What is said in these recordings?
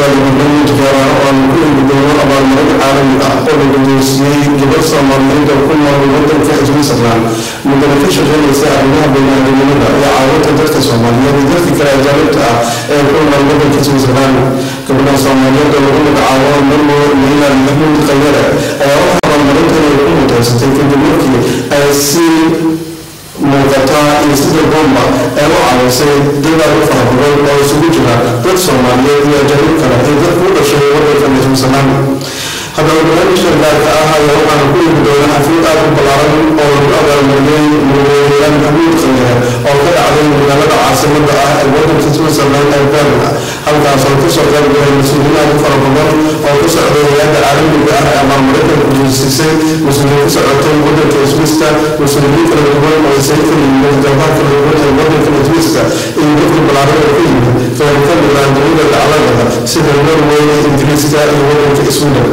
koowaad barnaamij gaara oo aan ku eegi doono abaalmarin caalami ah oo la guddoonsiiyey gabar soomaaliyeed oo ku nool wadanka switzerland mudane ka shaqeynaysa arrimaha baniaadamnimada iyo caawinta dadka soomaaliyeed iyo dadka kale ajaanibta ah ee ku nool wadanka switzerland gabadha soomaaliyeed oo lagu magacaabo marwo leila maxmuud khayare ayaa waxaa abaalmarintan ay ku mutaysatay kadib markii ay si muuqataa iyo sida bomba ee u caawisay dadaal u fara badan oo isugu jira dad soomaaliyeed iyo ajaanib kale ee dadku u dhashay wadanka switzerland haddaba barnaamijka gaarka ah ayaa waxaana ku eegi doona xaflad aad u ballaaran oo lagu abaalmariyey murweeyaan maxmuud khayare oo ka dhacday magaalada caasimada ah ee wadanka switzerland ee berna halkaas oo kasoo qayb galay mas-uuliyiin aad u fara badan oo ku socday hay-adda caalamiga ah ee abaalmarinta guddoonsiisay mas-uuliyiin ku socotay wadanka swiska mas-uuliyiin kala duwan oo isaga kala yimid qeybaha kala duwan ee wadanka swiska iyo dadka ballaaran oo ka yimid qeyb ka mid ah dunida dacladada sida norway ingiriiska iyo wadanka sweden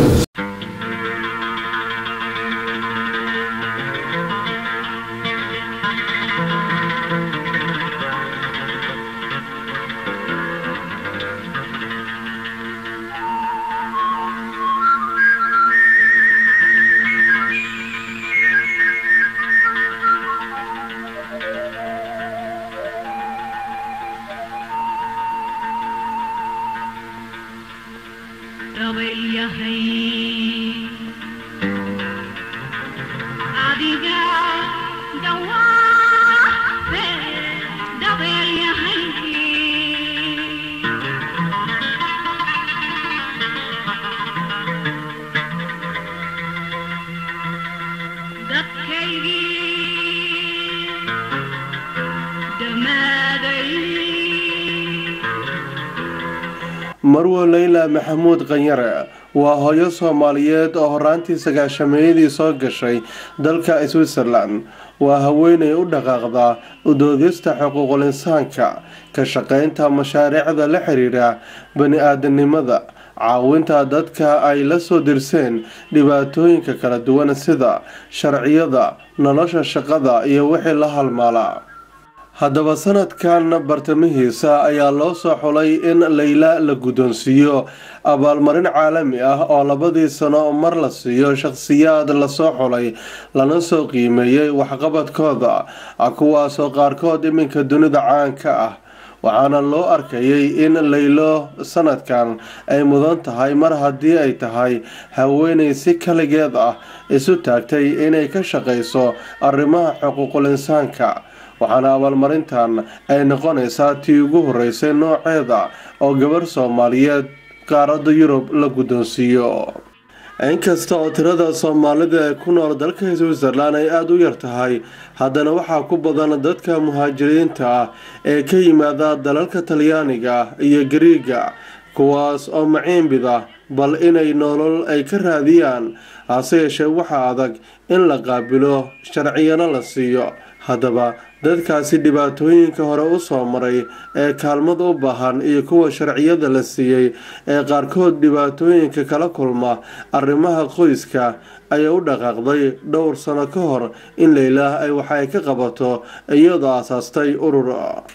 marwo leyla maxamuud khanyare waa hooyo soomaaliyeed oo horaantii sagaashameeyadii soo gashay dalka switzerland waa haweenay u dhaqaaqda udoodista xuquuqul insaanka ka shaqeynta mashaariicda la xiriira bani-aadanimada caawinta dadka ay la soo dirseen dhibaatooyinka kala duwan sida sharciyada nolosha shaqada iyo wixii la halmaala haddaba sanadkan bartamihiisa ayaa loo soo xulay in leyla la guddoonsiiyo abaalmarin caalami ah oo labadii sano mar la siiyo shaqhsiyaad lasoo xulay lana soo qiimeeyey waxqabadkooda kuwaasoo qaarkood iminka dunida caanka ah waxaana loo arkayay in leylo sanadkan ay mudan tahay mar haddii ay tahay haweenay si kaligeed ah isu taagtay inay ka shaqayso arrimaha xuquuqul insaanka waxaana abaalmarintan ay noqonaysaa tii ugu horeysay nooceeda oo gabarh soomaaliyeed qaaradda yurub la guddoonsiiyo inkasta oo tirada soomaalida ee ku nool dalka switzerland ay aada u yar tahay haddana waxaa ku badan dadka muhaajiriinta ah ee ka yimaada dalalka talyaaniga iyo gariiga kuwaas oo maciinbida bal inay nolol ay ka raadiyaan hase yeeshee waxaa adag in la qaabilo sharciyana la siiyo haddaba dadkaasi dhibaatooyinka hore u soo maray ee kaalmad u baahan iyo kuwa sharciyada la siiyey ee qaarkood dhibaatooyinka kala kulma arrimaha qoyska ayaa u dhaqaaqday dhowr sano ka hor in leylah ay waxa ay ka qabato iyadoo aasaastay urur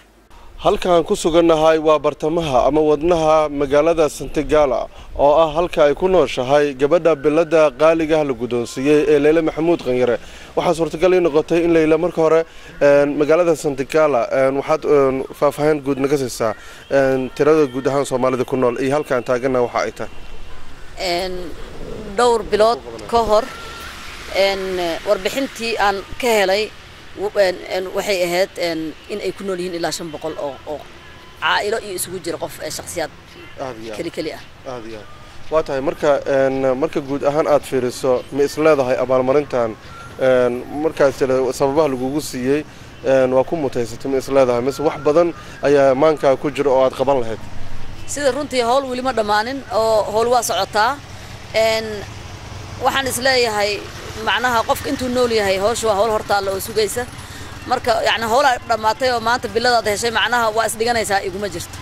halkaan ku sugannahay waa bartamaha ama wadnaha magaalada santigala oo ah halka ay ku nooshahay gabadha bilada qaaligaah la guddoonsiiyey ee leyle maxamuud qanyare waxaa suurtagal ii noqotay in leyla marka hore magaalada santigala waxaad faahfaahin guud naga siisaa tirada guud ahaan soomaalida ku nool iyo halkaan taagana waxa ay tahay dhowr bilood ka hor warbixintii aan ka helay waxay ahayd in ay ku nool yihiin ilaa shan boqol oo oo caa'ilo iyo isugu jira qof shakhsiyaad keli keli ah waa tahay marka marka guud ahaan aada fiiriso ma is leedahay abaalmarintan markaas sababaha lagugu siiyey waa ku mutaysatay ma is leedahay mise wax badan ayaa maankaa ku jira oo aada qaban lahayd sida runtii howl weli ma dhammaanin oo howl waa socotaa waxaan is leeyahay macnaha qofka intuu nool yahay hawsha waa hawl hortaalla oo sugaysa marka yani howlaa dhammaatay oo maanta biladaad heshay macnaha waa isdhiganaysaa iguma jirto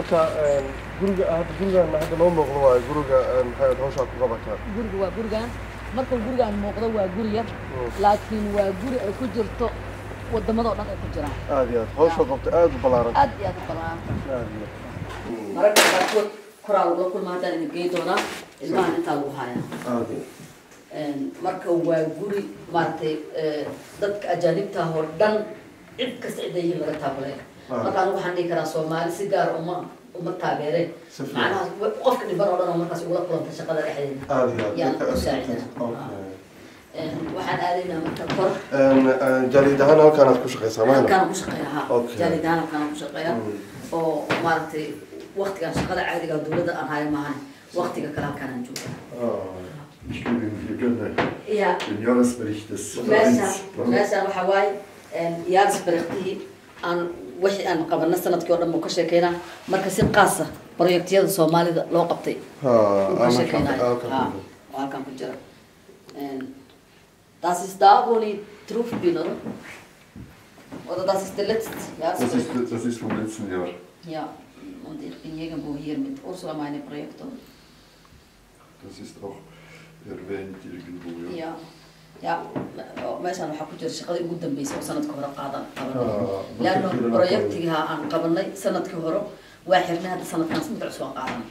marka guriga hadda gurigan hadda noo muuqdo waayo guriga maxay hawshaa ku qabataa guriga waa gurigan marka gurigan muuqdo waa guri yar laakiin waa guri ay ku jirto wadamada oo dhan ay ku jiraan aad iyo aad hawsha qabta aad u ballaaran aad iyo aad u ballaaran aad iyo aad mararka qaarkood koraa lagula kulma haddaan idin gey doonaa ilmahan intaa lagu hayaa aad iyo marka waa guri maaragtay dadka ajaanibta oo dhan cid kasta ciday yihiin laga taabulay marka anigu waxaan dhihi karaa soomaali si gaar uma uma taageereen Si fiican. macnaha qofka dhiban oo dhan oo markaas ugula kulanta shaqada dhexdeeda aad iyo aad yaan dadka u asxaabta. saacidana Okay. waxaan aadaynaa marka kor jariid ahaan halkaanaad ku shaqaysaa mahna halkaan ku shaqeeya ha Okay. jaalidahaan halkaan ku shaqeeya oo maaragtay waktigan shaqada caadiga ah dowladda aan hayo maahan waktiga kale halkaan aan joogaa Ich gebe Ihnen hier gerne ya den Jahresbericht des meeshaan Vereins. meeshaan waxaa waaye yaaris bariktihii aan wixii aan qabana sanadkii oo dhan buu ka sheekeynaa marka si qaasa projektiyada soomaalida loo qabtay buu ka sheekeynayo ha oo halkaan ku jira das ist da wo ich drauf bin oder oder das ist der letzte Das ist, Jahresbericht das ist vom letzten Jahr. ja und ich bin irgendwo hier mit Ursula meine Projekte Das ist auch erwähnt irgendwo. Ja. ya ya meeshaan waxaa ku jira shaqadii ugu dambeysay oo sanadka hore qaadan qabanay Ah, leanno marka fiirin projektiga aan qabanay sanadkii hore waa xirnay hadda sanadkan mid cusub aan qaadanay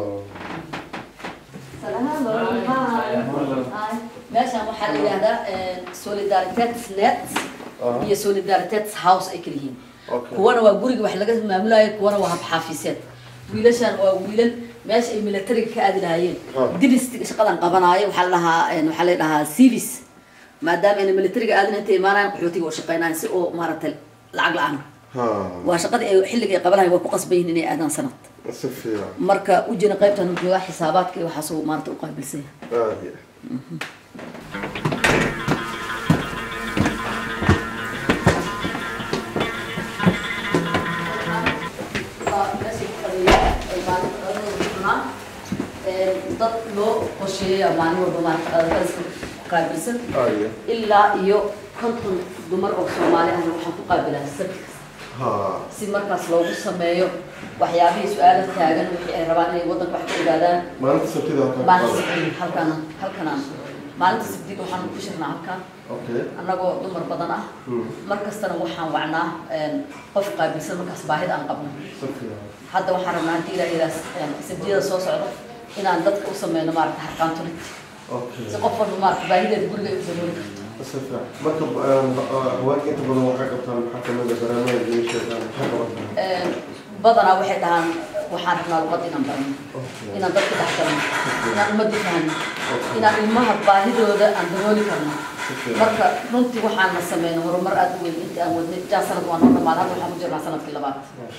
meeshaan waxaa la yidhahdaa solidaritets net iyo solidaritets house ay kala yihiin Okay. kuwana waa guriga wax laga maamulayo kuwana waa habxaafiseed wiilashaan waa wiilal meesha ay militariga ka aadi lahaayeen Ah. dibist shaqadan qabanaayo waxaa la dhahaa waxaa la dhahaa civis maadaama ayna militariga aadin inta imaanayaan qaxootiga oo shaqeynayaan si oo maaragtay lacag la-aan waa shaqadii ay xilliga ay qabanayo way ku qasban yihiin inay aadaan sanad si fiican marka ujina qaybtan uu joogaa xisaabaadka iyo waxaasuu maarata u qaabilsan yahay aad iyo dad loo qorsheeya maalin walba maarata qaabilsan aad iyo ilaa iyo konton dumar oo soomaali ahna waxaan ku qaabilaa sabti kasta ha si markaas loogu sameeyo waxyaabihii su-aala taagan wixii ay rabaan inay waddanka wax ka ogaadaan maalinta sabtida halkan maalinta sabti halkan halkanaan maalinta sabtiga waxaan ku shirnaa halkan okay annagoo dumar badan ah mar kastana waxaan wacnaa qof qaabilsan markaas baahida aan qabno si fiican hadda waxaan rabnaa haddii ilaa ilaas sabtiyada soo socda inaan dadka u sameyno maarata harqaantulit okay si qof walba maarata baahideeda guriga ay u dabooli karto si fiican marka haweenka inta badan waxay qabtaan maxaa kamid a barnaamij iyo sheegaan maxay qabataan badanaa waxay dhahaan waxaan rabnaa luqad inaan barno Okay. inaan dadka dhex galno inaan ummadda fahno inaan ilmaha baahidooda aan dabooli karno marka runtii waxaan la sameyno horumar aada u weyn intii aan wadnay jaa sanad waa noo dhammaan hadda waxaan ku jirnaa sanadkii labaad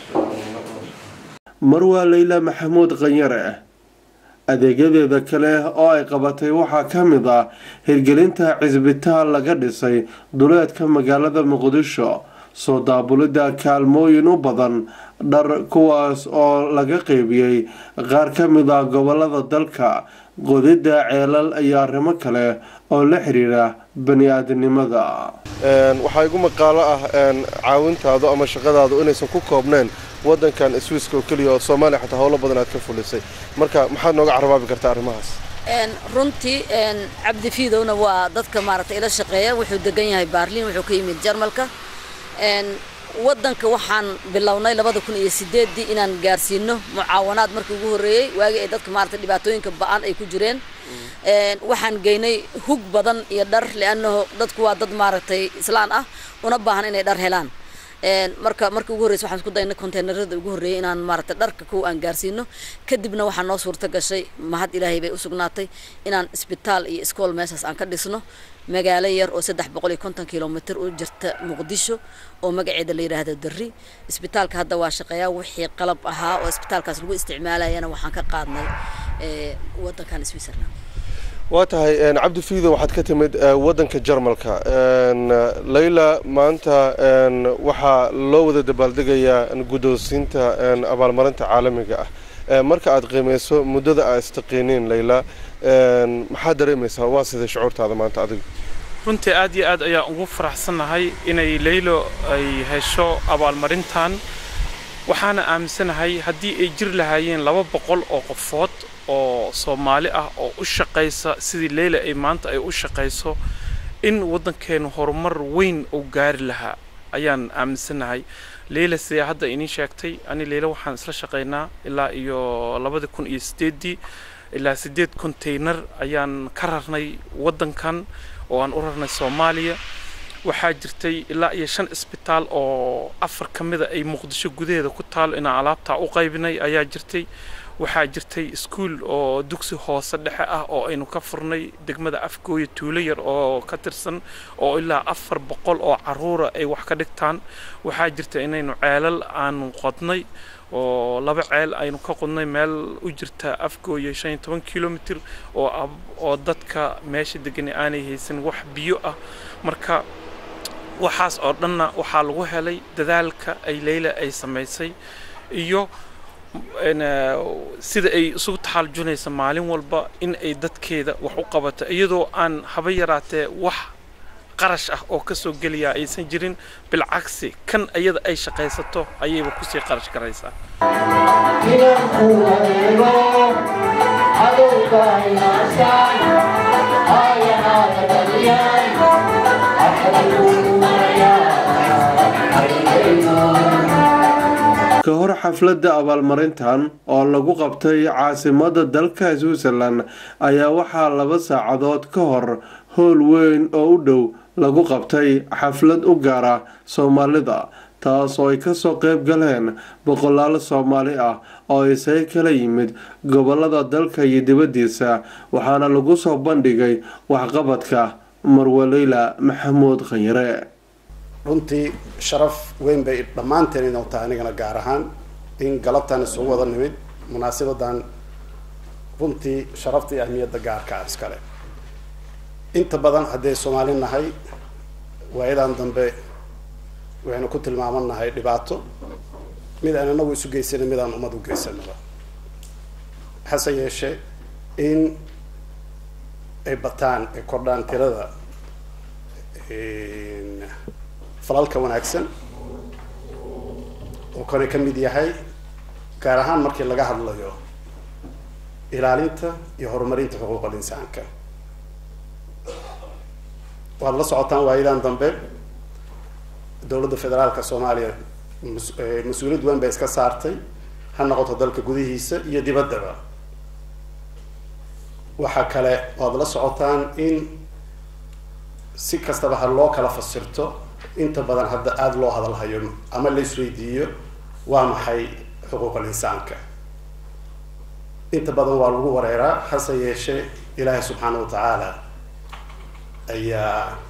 marwaa leyla maxamuud qanyare adeegyadeeda kale oo ay qabatay waxaa ka mid ah hirgelinta cisbitaal laga dhisay duleedka magaalada muqdisho soo daabulidda kaalmooyin u badan dhar kuwaas oo laga qeybiyey qaar ka mid ah gobolada dalka qodidda ceelal iyo arrimo kale oo la xiriira bani-aadinimada waxaa igu maqaalo ah caawintaadu ama shaqadaadu inaysan ku koobneen wadankan swiiska oo keliya oo soomaaliya xataa howlo badan aad ka fulisay marka maxaad nooga carabaabi kartaa arrimahaas runtii cabdi fiidowna waa dadka maaragtay ila shaqeeya wuxuu degan yahay baarliin wuxuu ka yimid jarmalka wadanka waxaan bilownay labada kun iyo sideedii inaan gaarsiino mucaawanaad markii ugu horreeyey waagii ay dadka maaragtay dhibaatooyinka ba-an ay ku jireen waxaan geynay hug badan iyo dhar liannahu dadku waa dad maaragtay islaan ah una baahan inay dhar helaan marka markii ugu horreysa waxaan isku daynay containerada ugu horreeyay inaan maaragtay dharka kuwa aan gaarsiino kadibna waxaa noo suurta gashay mahad ilaahay bay u sugnaatay inaan isbitaal iyo iskool meeshaas aan ka dhisno magaalo yar oo saddex boqol iyo konton kilomitr u jirta muqdisho oo magaceeda la yidhaahdo darri isbitaalka hadda waa shaqeeyaa wixii qalab ahaa oo isbitaalkaas lagu isticmaalayana waxaan ka qaadnay wadankan switzerland waa tahay cabdi fiido waxaad ka timid wadanka jarmalka layla maanta waxaa loo wada dabaaldegayaa guddoonsiinta abaalmarinta caalamiga ah marka aad qiimeyso muddada aad istaqiiniin layla maxaad dareemaysaa waa sidai shucuurtaada maanta adigu runtii aad iyo aad ayaan ugu faraxsannahay inay leylo ay hesho abaalmarintan waxaana aaminsanahay haddii ay jiri lahaayeen laba boqol oo qofood oo soomaali ah oo u shaqaysa sidii leyla ay maanta ay u shaqayso in waddankeenu horumar weyn uu gaari lahaa ayaan aaminsanahay leyla sidee hadda inii sheegtay ani leyla waxaan isla shaqaynaa ilaa iyo labada kun iyo sideeddii ilaa sideed containar ayaan ka rarnay waddankan oo aan u rarnay soomaaliya waxaa jirtay ilaa iyo shan isbitaal oo afar ka mida ay muqdisho gudaheeda ku taalo inaan alaabtaa u qaybinay ayaa jirtay waxaa jirtay iskuul oo dugsi hoose dhexe ah oo aynu ka furnay degmada afgooya tuulo yar oo ka tirsan oo ilaa afar boqol oo caruura ay wax ka dhigtaan waxaa jirta inaynu ceelal aanu qodnay oo laba ceel aynu ka qodnay meel u jirta afgooya shan iyo toban kilomitr oo oo dadka meesha degani aanay haysan wax biyo ah marka waxaas oo dhanna waxaa lagu helay dadaalka ay leyla ay samaysay iyo sida ay isugu taxaaljunaysa maalin walba in ay dadkeeda wax u qabato iyadoo aan haba yaraatee wax qarash ah oo ka soo geliyaa aysan jirin bilcagsi kan iyada ay shaqaysato ayayba kusii qarash garaysaa ka hor xafladda abaalmarintan oo lagu qabtay caasimada dalka switzerland ayaa waxaa laba saacadood ka hor howl weyn oo u dhow lagu qabtay xaflad u gaara soomaalida taas oo ay kasoo qeyb galeen boqolaal soomaali ah oo isaga kala yimid gobolada dalka iyo dibadiisa waxaana lagu soo bandhigay waxqabadka marwaleyla maxamuud khanyare runtii sharaf weyn bay dhammaanteen inoo tahay anigana gaar ahaan in galabtan isugu wada nimid munaasabadan runtii sharafta iyo ahmiyadda gaarka ah iskale inta badan haddee soomaali nahay waayadan dambe waxaynu ku tilmaaman nahay dhibaato mid aan inagu isu geysanin mid aan ummad u geysanaba hase yeeshee in ay bataan ay kordhaan tirada falalka wanaagsan oo kane ka mid yahay gaar ahaan markii laga hadlayo ilaalinta iyo horumarinta xuquuqal insaanka waad la socotaan waayadan dambe dowladda federaalka soomaaliya mas-uuliyad weyn bay iska saartay ha noqoto dalka gudihiisa iyo dibaddaba waxaa kale waad la socotaan in si kastaba ha loo kala fasirto inta badan hadda aada loo hadalhayo ama la isweydiiyo waa maxay xuquuqal insaanka inta badan waa lagu wareeraa hase yeeshee ilaahay subxaana wa tacaala ayaa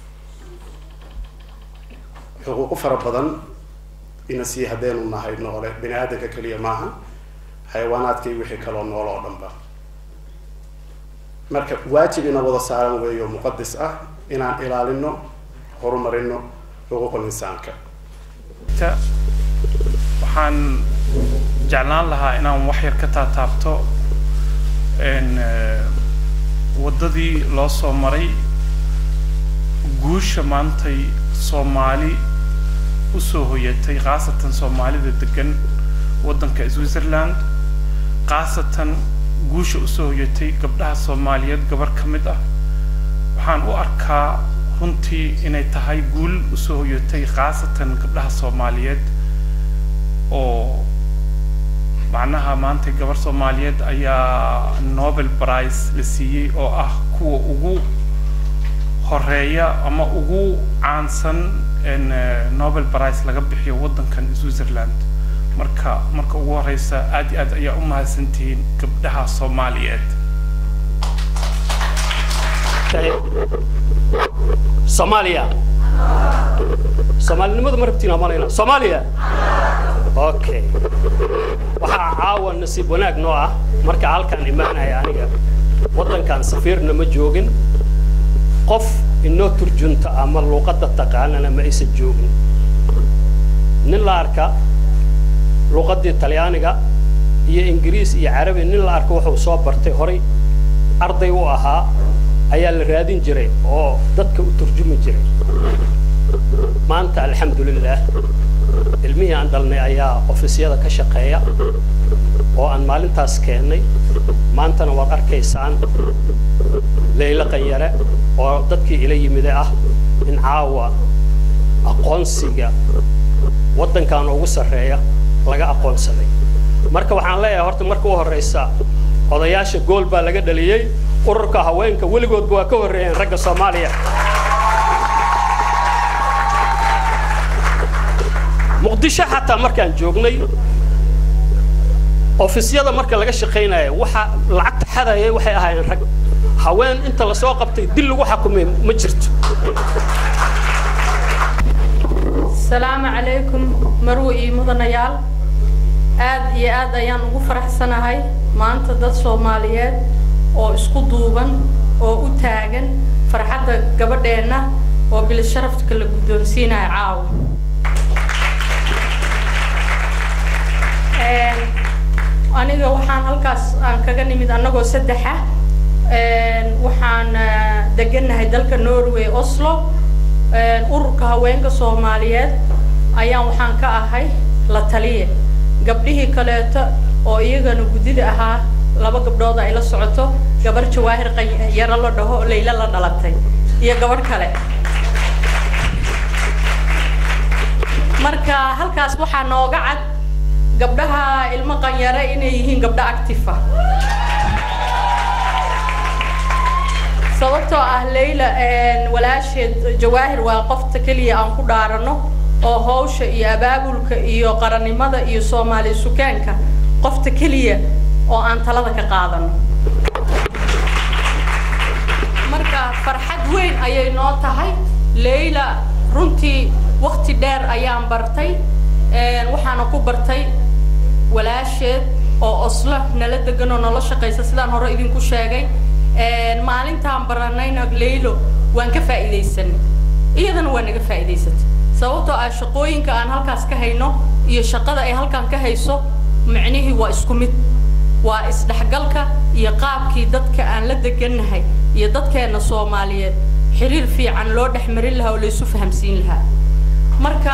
xuquuqo fara badan ina sii haddaynu nahay noole bini aadamka keliya maaha xayawaanaadka iyo wixii kaloo nool oo dhanba marka waajib ina wada saaran weeyo muqadis ah inaan ilaalino horumarino xuquuqul insaanka waxaan jeclaan lahaa inaan wax yar ka taataabto waddadii loo soo maray guusha maantay soomaali usoo hoyatay khaasatan soomaalida degan waddanka switzerland khaasatan guusha usoo hoyatay gabdhaha soomaaliyeed gabar ka mid ah waxaan u arkaa runtii inay tahay guul usoo hoyatay khaasatan gabdhaha soomaaliyeed oo macnaha maanta gabar soomaaliyeed ayaa nobel prize la siiyey oo ah kuwa ugu horeeya ama ugu caansan nobel prize laga bixiyo waddankan switzerland marka marka ugu horeysa aad iyo aad ayaa u mahadsantihiin gabdhaha soomaaliyeed soomaaliya soomaalinimadu ma rabtiin amalayna soomaaliya okay waxaa caawa nasiib wanaag noo ah marka halkaan imaanaya aniga waddankan safiirna ma joogin qof inoo turjunta ama luuqadda taqaanana ma aysan joogin nin la arka luuqaddii talyaaniga iyo ingiriis iyo carabi nin la arka wuxuu soo bartay horay arday u ahaa ayaa la raadin jiray oo dadka u turjumi jiray maanta alxamdulilah ilmihii aan dhalnay ayaa ofisyada ka shaqeeya oo aan maalintaas keennay maantana waad arkaysaan leylo qanyare oo dadkii ila yimide ah in caawa aqoonsiga waddankan ugu sarreeya laga aqoonsaday marka waxaan leeyahay horta marka u horreysa odayaasha gool baa laga dhaliyey ururka haweenka weligoodba waa ka horreeyeen ragga soomaaliya muqdisho xataa markaan joognay ofisyada marka laga shaqaynaya waxa lacagta xadayay waxay ahaayeen rag haween inta lasoo qabtay dil lagu xakumay ma jirto asalaamu calaykum marwe iyo mudanayaal aad iyo aad ayaan ugu faraxsanahay maanta dad soomaaliyeed oo isku duuban oo u taagan farxadda gabadheenna oo bilisharafka la guddoonsiinaya caawa aniga waxaan halkaas aan kaga nimid annagoo saddexa waxaan degannahay dalka norway oslo ururka haweenka soomaaliyeed ayaan waxaan ka ahay la taliye gabdhihii kaleeto oo iyagana guddida ahaa laba gabdhood ay la socoto gabar jawaahir qanyaro la dhaho layla la dhalatay iyo gabadh kale marka halkaas waxaa nooga cad gabdhaha ilmo qanyare inay yihiin gabdho actifa sababtoo ah layla walaasheed jawaahir waa qofta keliya aan ku dhaarano oo hawsha iyo abaabulka iyo qarannimada iyo soomaali sukaanka qofta keliya oo aan talada ka qaadano marka farxad weyn ayay noo tahay layla runtii wakti dheer ayaan bartay waxaana ku bartay walaasheed oo oslo nala degan oo nala shaqaysa sidaan hore idinku sheegay maalintaan baranayna laylo waan ka faa'iidaysanay iyadana waa naga faa'iidaysatay sababtoo ah shaqooyinka aan halkaas ka hayno iyo shaqada ay halkaan ka hayso micnihii waa isku mid waa isdhexgalka iyo qaabkii dadka aan la degannahay iyo dadkeenna soomaaliyeed xiriir fiican loo dhex marin lahaa oo laysu fahamsiin lahaa marka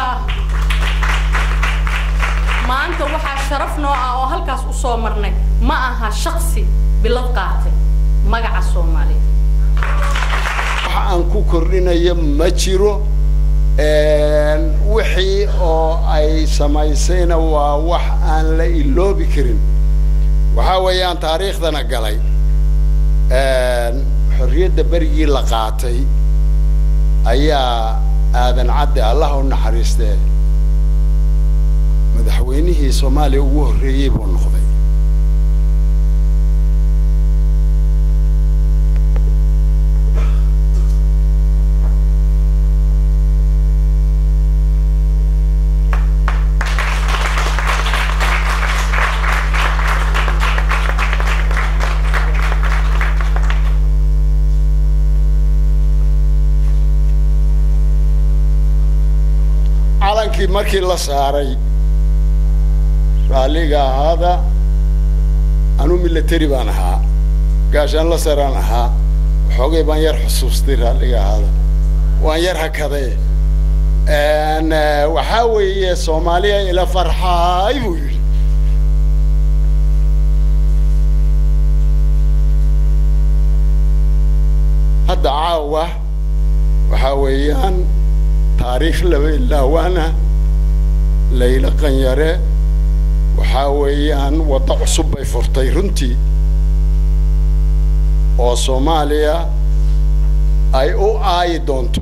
maanta waxaa sharaf noo ah oo halkaas u soo marnay ma aha shaksi bilad qaatay magaca soomaaliyeed wax aan ku kordhinayo ma jiro wixii oo ay samaysayna waa wax aan la iloobi karin waxaa weeyaan taariikhdana galay xorriyadda berigii la qaatay ayaa aadan cadde allah u naxariistee madaxweynihii soomaaliya ugu horreeyey buu noqday calankii markii la saaray raalliga ahaada anuu milateri baan ahaa gaashaan la saraan ahaa waxoogay baan yar xusuustay raalliga ahaada waan yar hakaday waxaa weeye soomaaliya ila farxaay buu yidhi hadda caawa waxaa weeyaan taariikh laba ilaawaana layla qanyare waxaa weeyaan waddo cusub bay furtay runtii oo soomaaliya ay u aayi doonto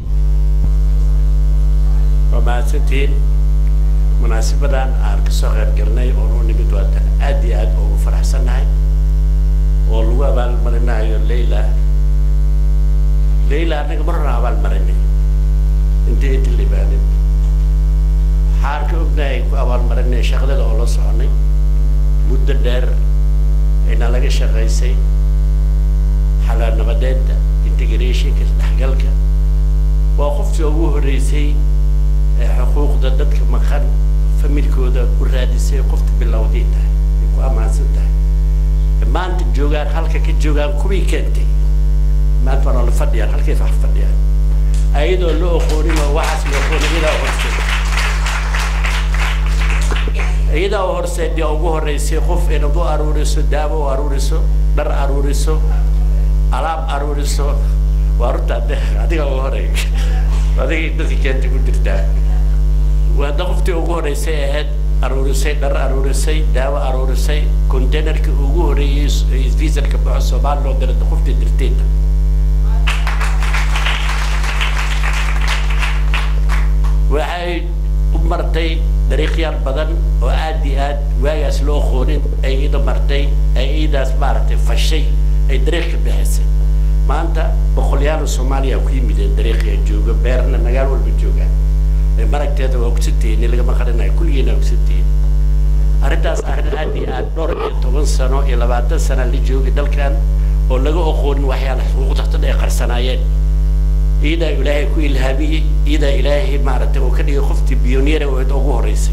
waa mahadsantihiin munaasabadan aan kasoo qayb galnay oo noo nimid waatan aad iyo aad ugu faraxsannahay oo lagu abaalmarinayo layla layla annaga marna abaalmarinay intii inta libaanin waxaan ka ognahay ku abaalmarinay shaqadada oo la soconay muddo dheer ayna laga shaqaysay xalaal nabadeedda integrationka isdhexgalka waa qoftii ugu horreysay ee xuquuqda dadka maqan familkooda u raadisay qofta bilowday tahay ay ku ammaansan tahay maanta joogaan halka ka joogaan kuwii keentay maanta waa noola fadhiyaan halkay wax fadhiyaan ayadoo la oqoonin oo waxaas la oqoonin iyadaa aqoonsay iyadaa u horseedii ugu horreysay qof inaad u aruuriso daawo u aruuriso dhar aruuriso alaab aruuriso waa runta adiga ugu horey adiga dadka keenta ku jirtaa waada qoftii ugu horreysay ahayd aruurisay dhar aruurisay daawo aruurisay containerkii ugu horreeyey viisarka baxo soomaali loo diray qoftii dirteeda waxay u martay dariiqyaal badan oo aad iyo aad waagaas loo qoonin ay ida martay ay iidaas maaragtay fashay ay dariiq ka bixisay maanta boqolyaal soomaaliya ku yimideen dariiqya jooga beerna magaal walba joogaan maragteeda waa kusantihiin lagama qarinayo kulligeena waa kusantihiin arrintaas arrin aad iyo aad dhowr iyo toban sano iyo labaatan sana la joogay dalkan oo laga oqoonin waxyaala xuquuqdaqtada ay qarsanaayeen iidaa ilaahay ku ilhaamiyey iidaa ilaahay maaragtay oo ka dhigay qoftii biyoniera oo ugu horreysay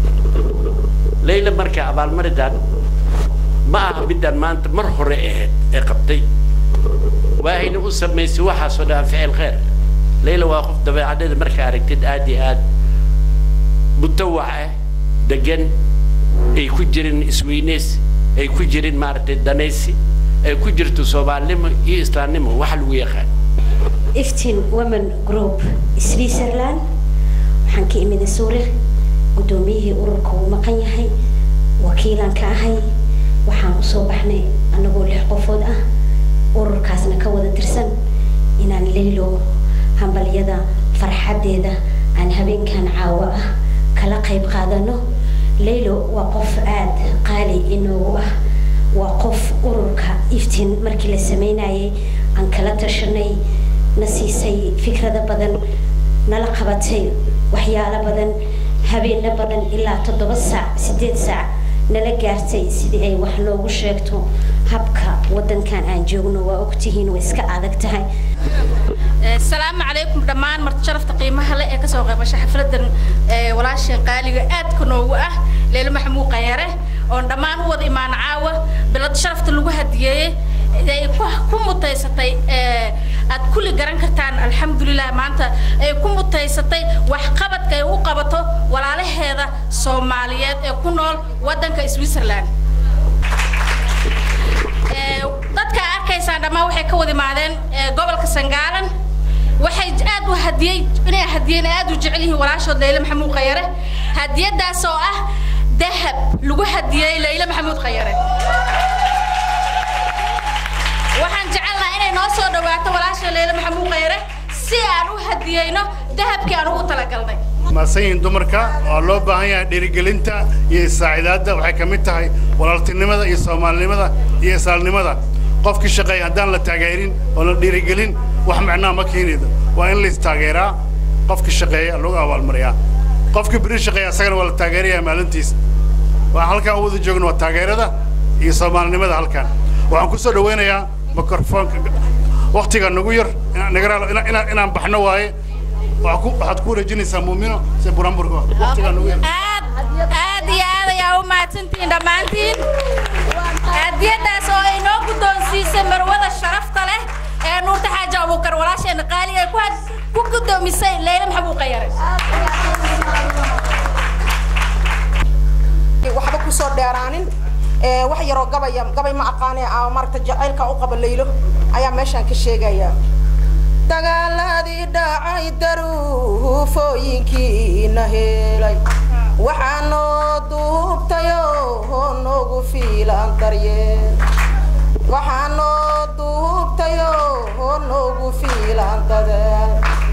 layla marka abaalmaridan ma aha midaan maanta mar hore ahayd ee qabtay waahayna u samaysay waxaasoo dhan ficil khayr layla waa qof dabeecadeeda markaa aragtid aad iyo aad mutawac ah degan ay ku jirin isweyneys ay ku jirin maaragtay danaysi ay ku jirto soomaalinimo iyo islaamnimo waxa lagu yaqaan iftin women group switzerland waxaan ka imida suuriq guddoomiyihii ururka uu maqan yahay wakiilaan ka ahay waxaan usoo baxnay annagoo lix qofood ah ururkaasna ka wada tirsan inaan leylo hambalyada farxaddeeda aan habeenkan caawo ah kala qayb qaadano leylo waa qof aada qaali inoogu ah waa qof ururka iftiin markii la sameynayay aan kala tashanay na siisay fikrado badan nala qabatay waxyaalo badan habeeno badan ilaa toddoba saac sideed saac nala gaartay sidii ay wax noogu sheegto habka wadankan aan joogno waa ogtihiin way iska adag tahay السلام عليكم دمان مرت شرفت قيمها لا كسو قيمة حفلة ولاشين قالي آد كنوو أه ليلة محمود قيره oon dhammaan u wada imaan caawa bilad sharafta lagu hadiyeeyey ay ku mutaysatay aad kulli garan kartaan alxamdulilah maanta ay ku mutaysatay waxqabadka ay u qabato walaalaheeda soomaaliyeed ee ku nool waddanka switzerland dadka arkaysaan dhammaan waxay ka wada imaadeen gobolka sangaalan waxay aad u hadiyey inay hadiyeen aad u jecel yihiin walaashood leyle maxamuud khayare hadiyadaas oo ah dahab lagu hadiyey leyle maxamuud khayare waxaan jecelnaha inay noo soo dhawaato walaasha leyle maxamuud khayare si aan u hadiyeyno dahabkii aan ugu talagalnay maasanyihin dumarka oo loo baahan yahay dhiirigelinta iyo isaacidaadda waxay ka mid tahay walaaltinimada iyo soomaalinimada iyo islaalnimada qofkii shaqeeya haddaan la taageerin oo la dhiirigelin wax macnaha ma keenaydo waa in lais taageeraa qofkii shaqeeya lagu abaalmariyaa qofkii beri shaqeeya asagana waa la taageerayaa maalintiisa waxaan halkaan u wada joogno waa taageerada iyo soomaalinimada halkaan waxaan ku soo dhawaynayaa mikrofoonka waktiga nagu yar inaan baxno waaye waxaad ku wareejinaysaa muumino se buramburgo waktiga nagu yar aad iyo aad ayaa u mahadsantihiin dhammaantiin hadiyadaas oo ay noo guddoonsiisay marwada sharafta leh ee nuurta xaaji abuukar walaasheena qaaliga ay ku guddoomisay leyle maxamuud qayare waxba kusoo dheeraanin wax yaroo gabaya gabay ma aqaane maaragta jacaylka u qaba laylo ayaa meeshaan ka sheegaya dagaaladii dhacay daruufooyinkiina helay waxaa noo duubtayoo noogu fiilan daryeel waxaa noo duubtayoo noogu fiilan dadeel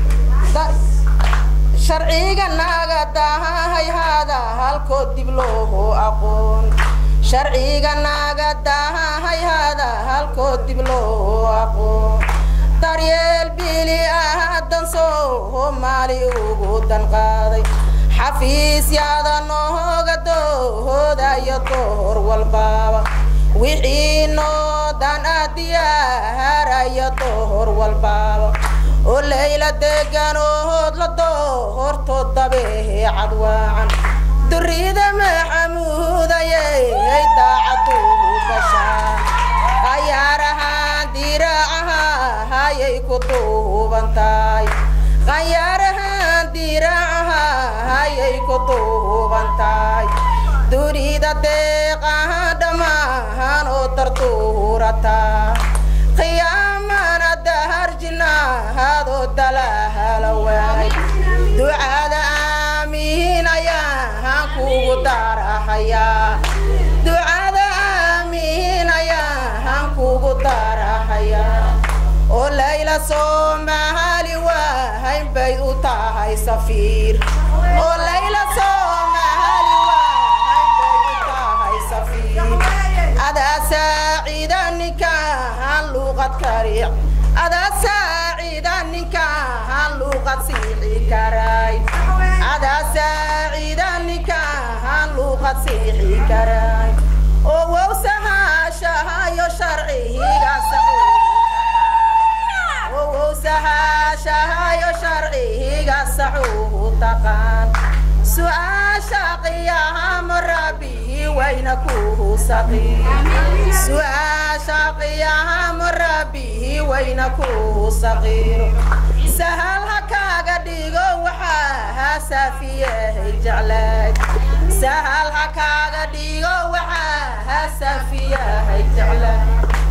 sharciga naga dahay hada halkood dib loohu aqoon sharciga naga dahay hada halkood dib loohu aqoon daryeel bili aadan soomaali ugu danqaaday xafiisyada nooga doodayo door walbaaba wixii noo dan adiyaarayo door walbaaba oo layla deganood la doorto dabehe cadwaacan durida maxamuudayey daacadu gashaa qayaarahaan diraacaha hayay ku duuban tahay qayaarahaan diraacaha hayay ku duuban tahay dunida deeqaha dhammaan oo tartuurata qiyaamana daharjinaadoo dalahala waay ducada aamiin ayaan kugu darahayaa ducada aamiin ayaan kugu darahayaa oo layla soomaali waahayn bay u tahay safiir oo layla soomaali waahayn bay u tahay safiir adaa saacida ninkaan luuqad kariic adaa saacida ninkaan luuqad siixi karay adaa saacida ninkaan luuqad siixi karay oo wowsahaashahayo sharcihiga wowsahaashahayo sharcihiga saxuuhu taqaan su-aasha qiyaamo rabbihi wayna kuhu saqiir su-aasha qiyaamo rabbihi wayna kuhu saqiiro sahal ha kaaga dhigo waxaa saafiyahay jeclayd sahal ha kaaga dhigo waxaa saafiyahay jeclayd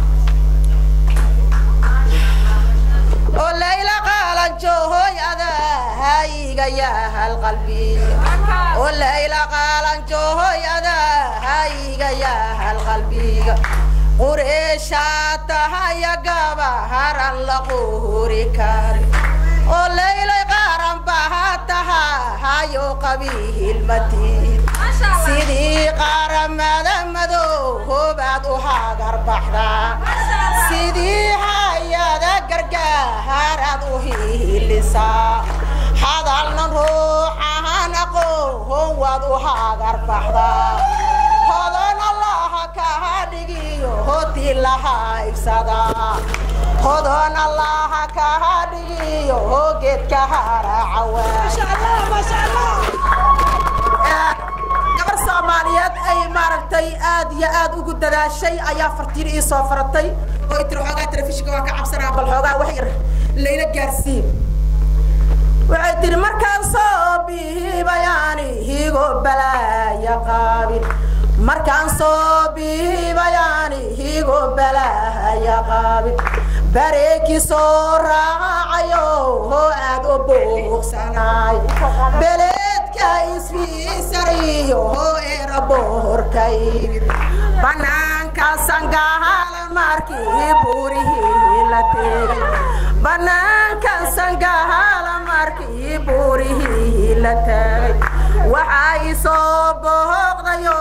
oo layla qaalanjoohoy adahayga yahal qalbiga oo layla qaalanjoohoy adahayga yahal qalbiga qureeshaa tahaya gabaharan la quuri kari oo laylay qaaran baha tahahayo qabiihilmatiid sidii qaaramada madoobaad u hagar baxdaa sidii hayada gargaaraad u hiilisaa hadalna ruuxahan aqoon waad u hagar baxdaa hodan allaha kaha dhigiyo hoti laha ibsadaa hodon allaha kaha dhigiyo geedka haracawaagabar soomaaliyeed ay maaragtay aad iyo aad ugu dadaashay ayaa fartiir ii soo faratay oo tiri xoogaa telefishinka waa ka cabsanaa bal xoogaa wax yar layla gaarsiin waxay tiri markaan soo bihibayaani higo balaaya qaabin markaan soo bihibayaani higo balaaya qaabin bareeki soo raacayo hoo aad u buuqsanaay beleedka isfiisariyo hoo eera boorka yimid banaanka sangahala markii buurihii la tegay banaanka sangahala markii buurihii la tegay waxaa isoo booqdayo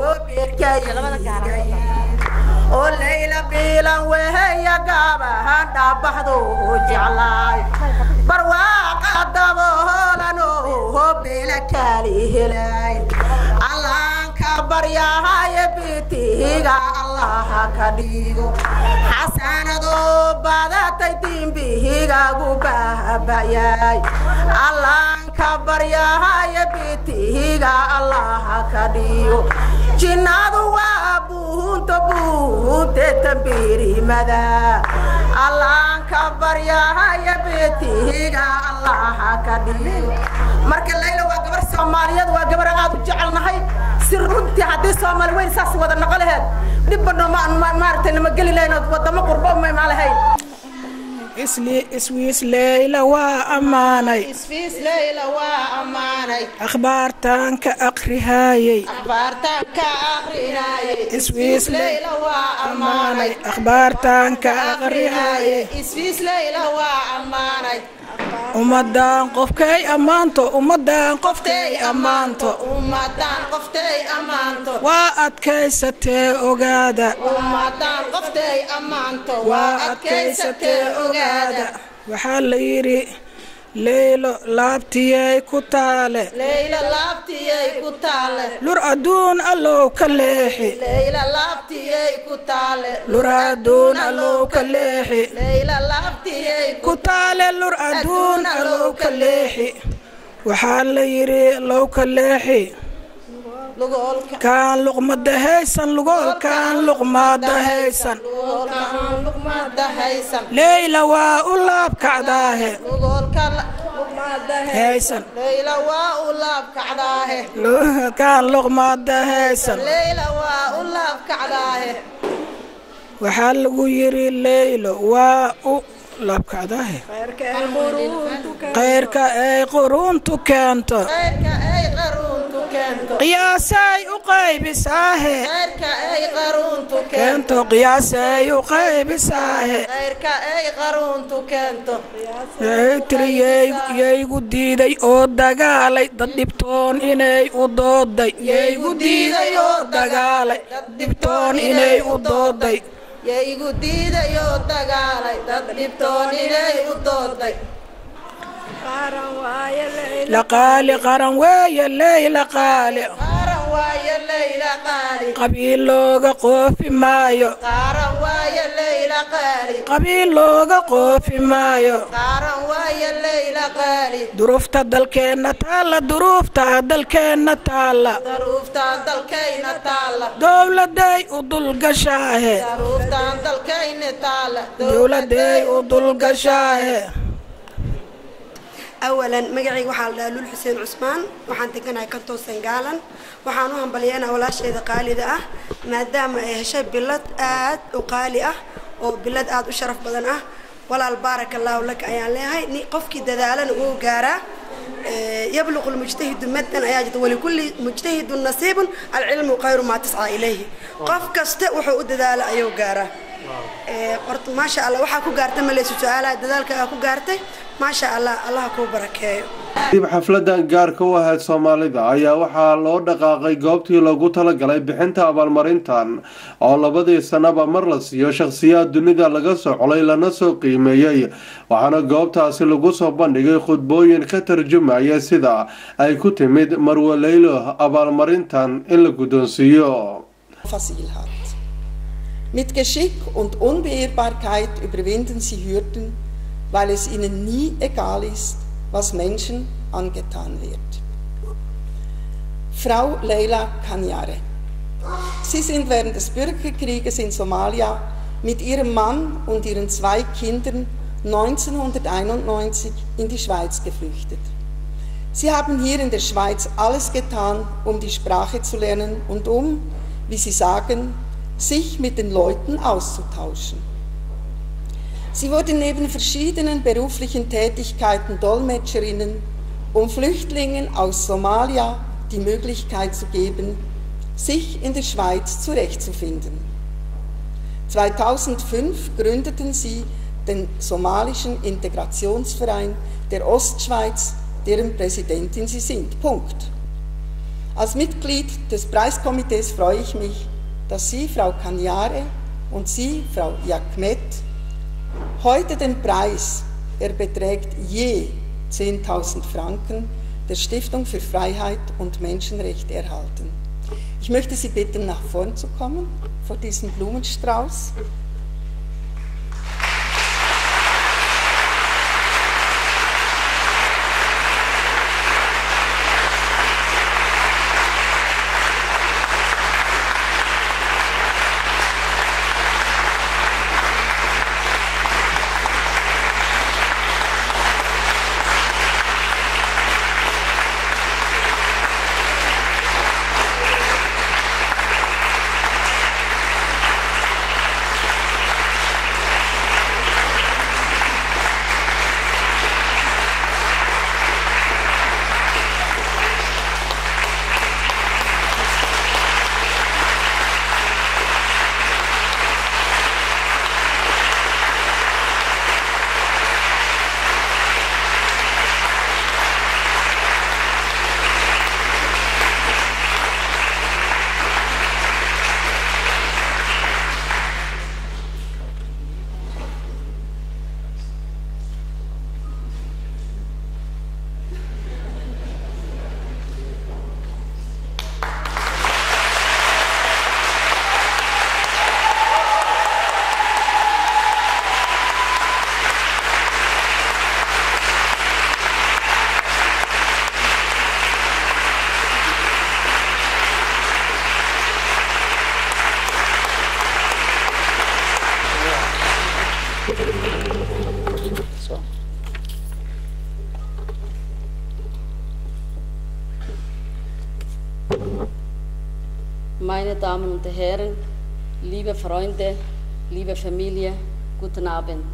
beerkayigay oo layla biilan weheya gaabahan dhaabaxdo jeclaay barwaaqa daboolano beela kaali helay allaanka baryahaye bitihiga allaha ka dhigo xasanadoo badatay dimbihigagu baabayay allaanka baryahaye bitihiga allaha ka dhigo jinnadu waa buunta buunte tambiirimada allaanka baryahaya bitihiga allaha ka dhigo marka layla waa gabar soomaaliyeed waa gabar aad u jecelnahay si runtii haddii soomaali weyn saas wada noqo laheed dhibba maaragtay nama geli lahayn oo wadamo qurbo ma lahayn iswiis leyla waa ammaanay isfiis leyla waa ammaanay akhbaartaan ka aqrihaayey akhbaartaan ka aqrihaayey iswiis leyla waa ammaanay akhbaartaan ka aqrihaayey isfiis leyla waa ammaanay ummadaan qofkay ammaanto ummadaan qofkay ammaanto ummadaan qoftay ammaanto waa adkaysatee ogaada ummadaan qoftay ammaanto waa adkaysatee ogaada waxaa la yidhi leylo laabtiyay ku taale leyla laabtiyay ku taale lur adduun allow ka leexi leyla laabtiyay ku taale lur adduun allow ka leexi leyla laabtiyay ku taale lur adduun allow ka leexi waxaa la yidhi low ka leexi kaan luqmada haysan lugoolkaan luqmada haysan leyla waa u laabkacdaahe haysan leyla waa u laabkacdaahe kaan luqmaada haysan leyla waa u laabkacdaahe waxaa lagu yidhi leylo waa u laabkacdaahe khayrka ay quruntu keento khayrka ay qaruuntu keento qiyaasay u qaybisaahe khayrka ay qaruuntu keento qiyaasay u qaybisaahe khayrka ay qaruuntu keento waxay tiri yaygu diiday oo dagaalay dad dhibtoon inay u dooday yaygu diiday oo dagaalay dad dhibtoon inay u dooday yaygu diiday oo dagaalay dad dhibtoon inay u dooday laqaali qaran weeye leyla qaali qaaran waaye leyla qaali qabiil looga qoofi maayo qaaran waaye leyla qaali qabiil looga qoofi maayo qaaran waaye leyla qaali duruufta dalkeenna taalla duruufta dalkeenna taalla daruuftaan dalkayna taalla dowladay u dulgashaahe daruuftaan dalkayna taalla dowladay u dulgashaahe awalan magacayga waxaa la dhahaa lul xuseen cusmaan waxaan deganahay kantoo sangaalan waxaan u hambalyeynaa walaasheeda qaalida ah maadaama ay heshay bilad aad u qaali ah oo bilad aad u sharaf badan ah walaal baaraka allaahu laka ayaan leeyahay ni qofkii dadaalana wuu gaaraa yabluqu lmujtahidu maddan ayaa jirta walikulli mujtahidun nasiibun alcilmu khayru maa tascaa ilayhi qof kasta wuxuu u dadaala ayuu gaaraa horta maasha allah waxaa ku gaartay maleysa su-aalaha dadaalkaaga ku gaartay maasha allah allah kuu barakeeyo dib xafladan gaarka u ahayd soomaalida ayaa waxaa loo dhaqaaqay goobtii loogu talagalay bixinta abaalmarintan oo labadii sanaba mar la siiyo shakhsiyaad dunida laga soo colay lana soo qiimeeyey waxaana goobtaasi lagu soo bandhigay khudbooyin ka tarjumaya sida ay ku timid marwaleylo abaalmarintan in la guddoonsiiyo Mit Geschick und Unbeirrbarkeit überwinden sie Hürden, weil es ihnen nie egal ist, was Menschen angetan wird. Frau Leila Kanyare. Sie sind während des Bürgerkrieges in Somalia mit ihrem Mann und ihren zwei Kindern 1991 in die Schweiz geflüchtet. Sie haben hier in der Schweiz alles getan, um die Sprache zu lernen und um, wie sie sagen, sich mit den Leuten auszutauschen. Sie wurde neben verschiedenen beruflichen Tätigkeiten Dolmetscherinnen, um Flüchtlingen aus Somalia die Möglichkeit zu geben, sich in der Schweiz zurechtzufinden. 2005 gründeten sie den somalischen Integrationsverein der Ostschweiz, deren Präsidentin sie sind. Punkt. Als Mitglied des Preiskomitees freue ich mich, dass Sie, Frau Kanyare, und Sie, Frau Jakmet, heute den Preis, er beträgt je 10.000 Franken, der Stiftung für Freiheit und Menschenrechte erhalten. Ich möchte Sie bitten, nach vorn zu kommen, vor diesem Blumenstrauß. Meine Damen und Herren, liebe Freunde, liebe Familie, guten Abend.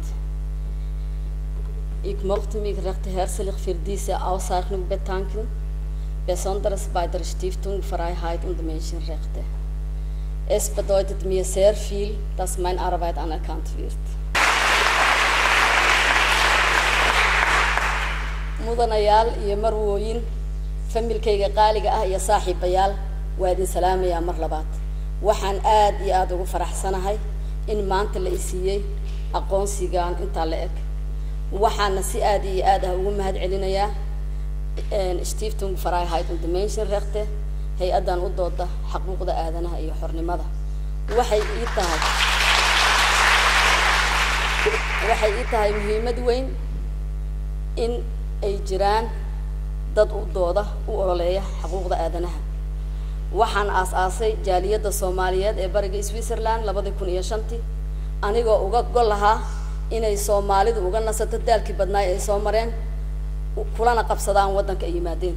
Ich möchte mich recht herzlich für diese Auszeichnung bedanken, besonders bei der Stiftung Freiheit und Menschenrechte. Es bedeutet mir sehr viel, dass meine Arbeit anerkannt wird. mudanayaal iyo marwooyin familkayga qaaliga ah iyo saaxiibayaal waa idin salaamayaa mar labaad waxaan aad iyo aada ugu faraxsanahay in maanta la isiiyey aqoonsigan intaa la eg waxaana si aad iyo aad ah ugu mahad celinayaa stiftung freiheit und menschenrechte hay-addan u dooda xaquuqda aadanaha iyo xornimada waxay ii tahay waxay ii tahay muhiimad weyn in ay jiraan dad u dooda u ololeeya xuquuqda aadanaha waxaan aas-aasay jaaliyadda soomaaliyeed ee bariga switzerland labadii kun iyo shantii anigoo uga gol lahaa inay soomaalidu uga nasato daalkii badnaay ay soo mareen kulana qabsadaan waddanka ay yimaadeen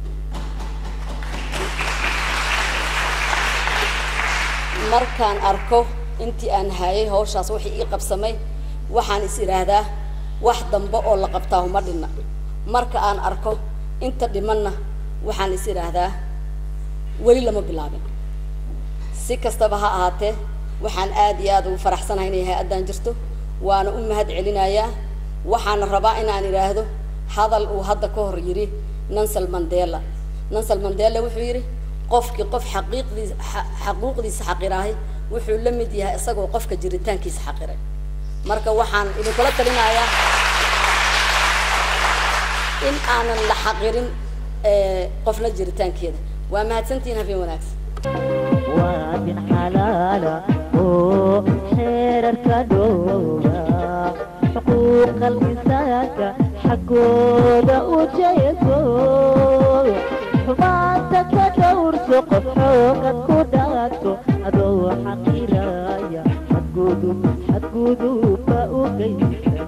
markaan arko intii aan hayay hawshaas wixii ii qabsamay waxaan is idhaahdaa wax dambe oo la qabtaa uma dhinna marka aan arko inta dhimanna waxaan is idhaahdaa weli lama bilaabin si kastaba ha ahaatee waxaan aad iyo aada ugu faraxsanahay inay hay-addan jirto waana u mahad celinayaa waxaana rabaa inaan idhaahdo hadal uu hadda ka hor yidhi nansal mandela nansal mandela wuxuu yidhi qofkii qof xaqiiqdiisa xaquuqdiisa xaqiraahay wuxuu la mid yahay isagoo qofka jiritaankiisa xaqiray marka waxaan idinkula talinayaa in aanan la xaqirin qofna jiritaankeeda waa mahadsantihiin habeen wanaagsan waadin xalaala oo xeerarka dhowra xuquuqal insaanka xaggooda u jeeso xumaanta ka dhowrso qof xoogad ku dhaagto adoo xaqiraya xadgudub xadgudubba u geysan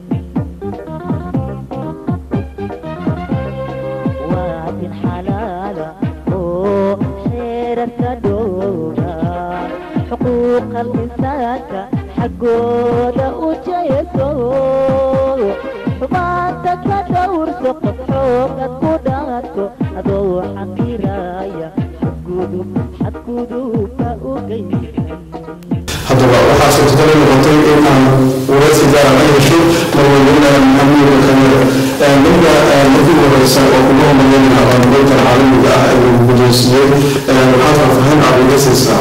waadin xalaala oo xeerarka dhowra xuquuqal insaanka xaggooda u jeeso xumaanta ka dhowrso qof xoogad ku dhaagto adoo xaqiraya xadgudub xadgudubba u geysan haddaba waxaa suurtagal noqotay in aan waraysi gaara la yeesho marweyne maxamuud kamir ninka markii horeysa oo ugu horeeyay aqoonqoyntan caalamiga ah ee lagu guddoonsiiyey waxaad faahfaahin cabiga siisaa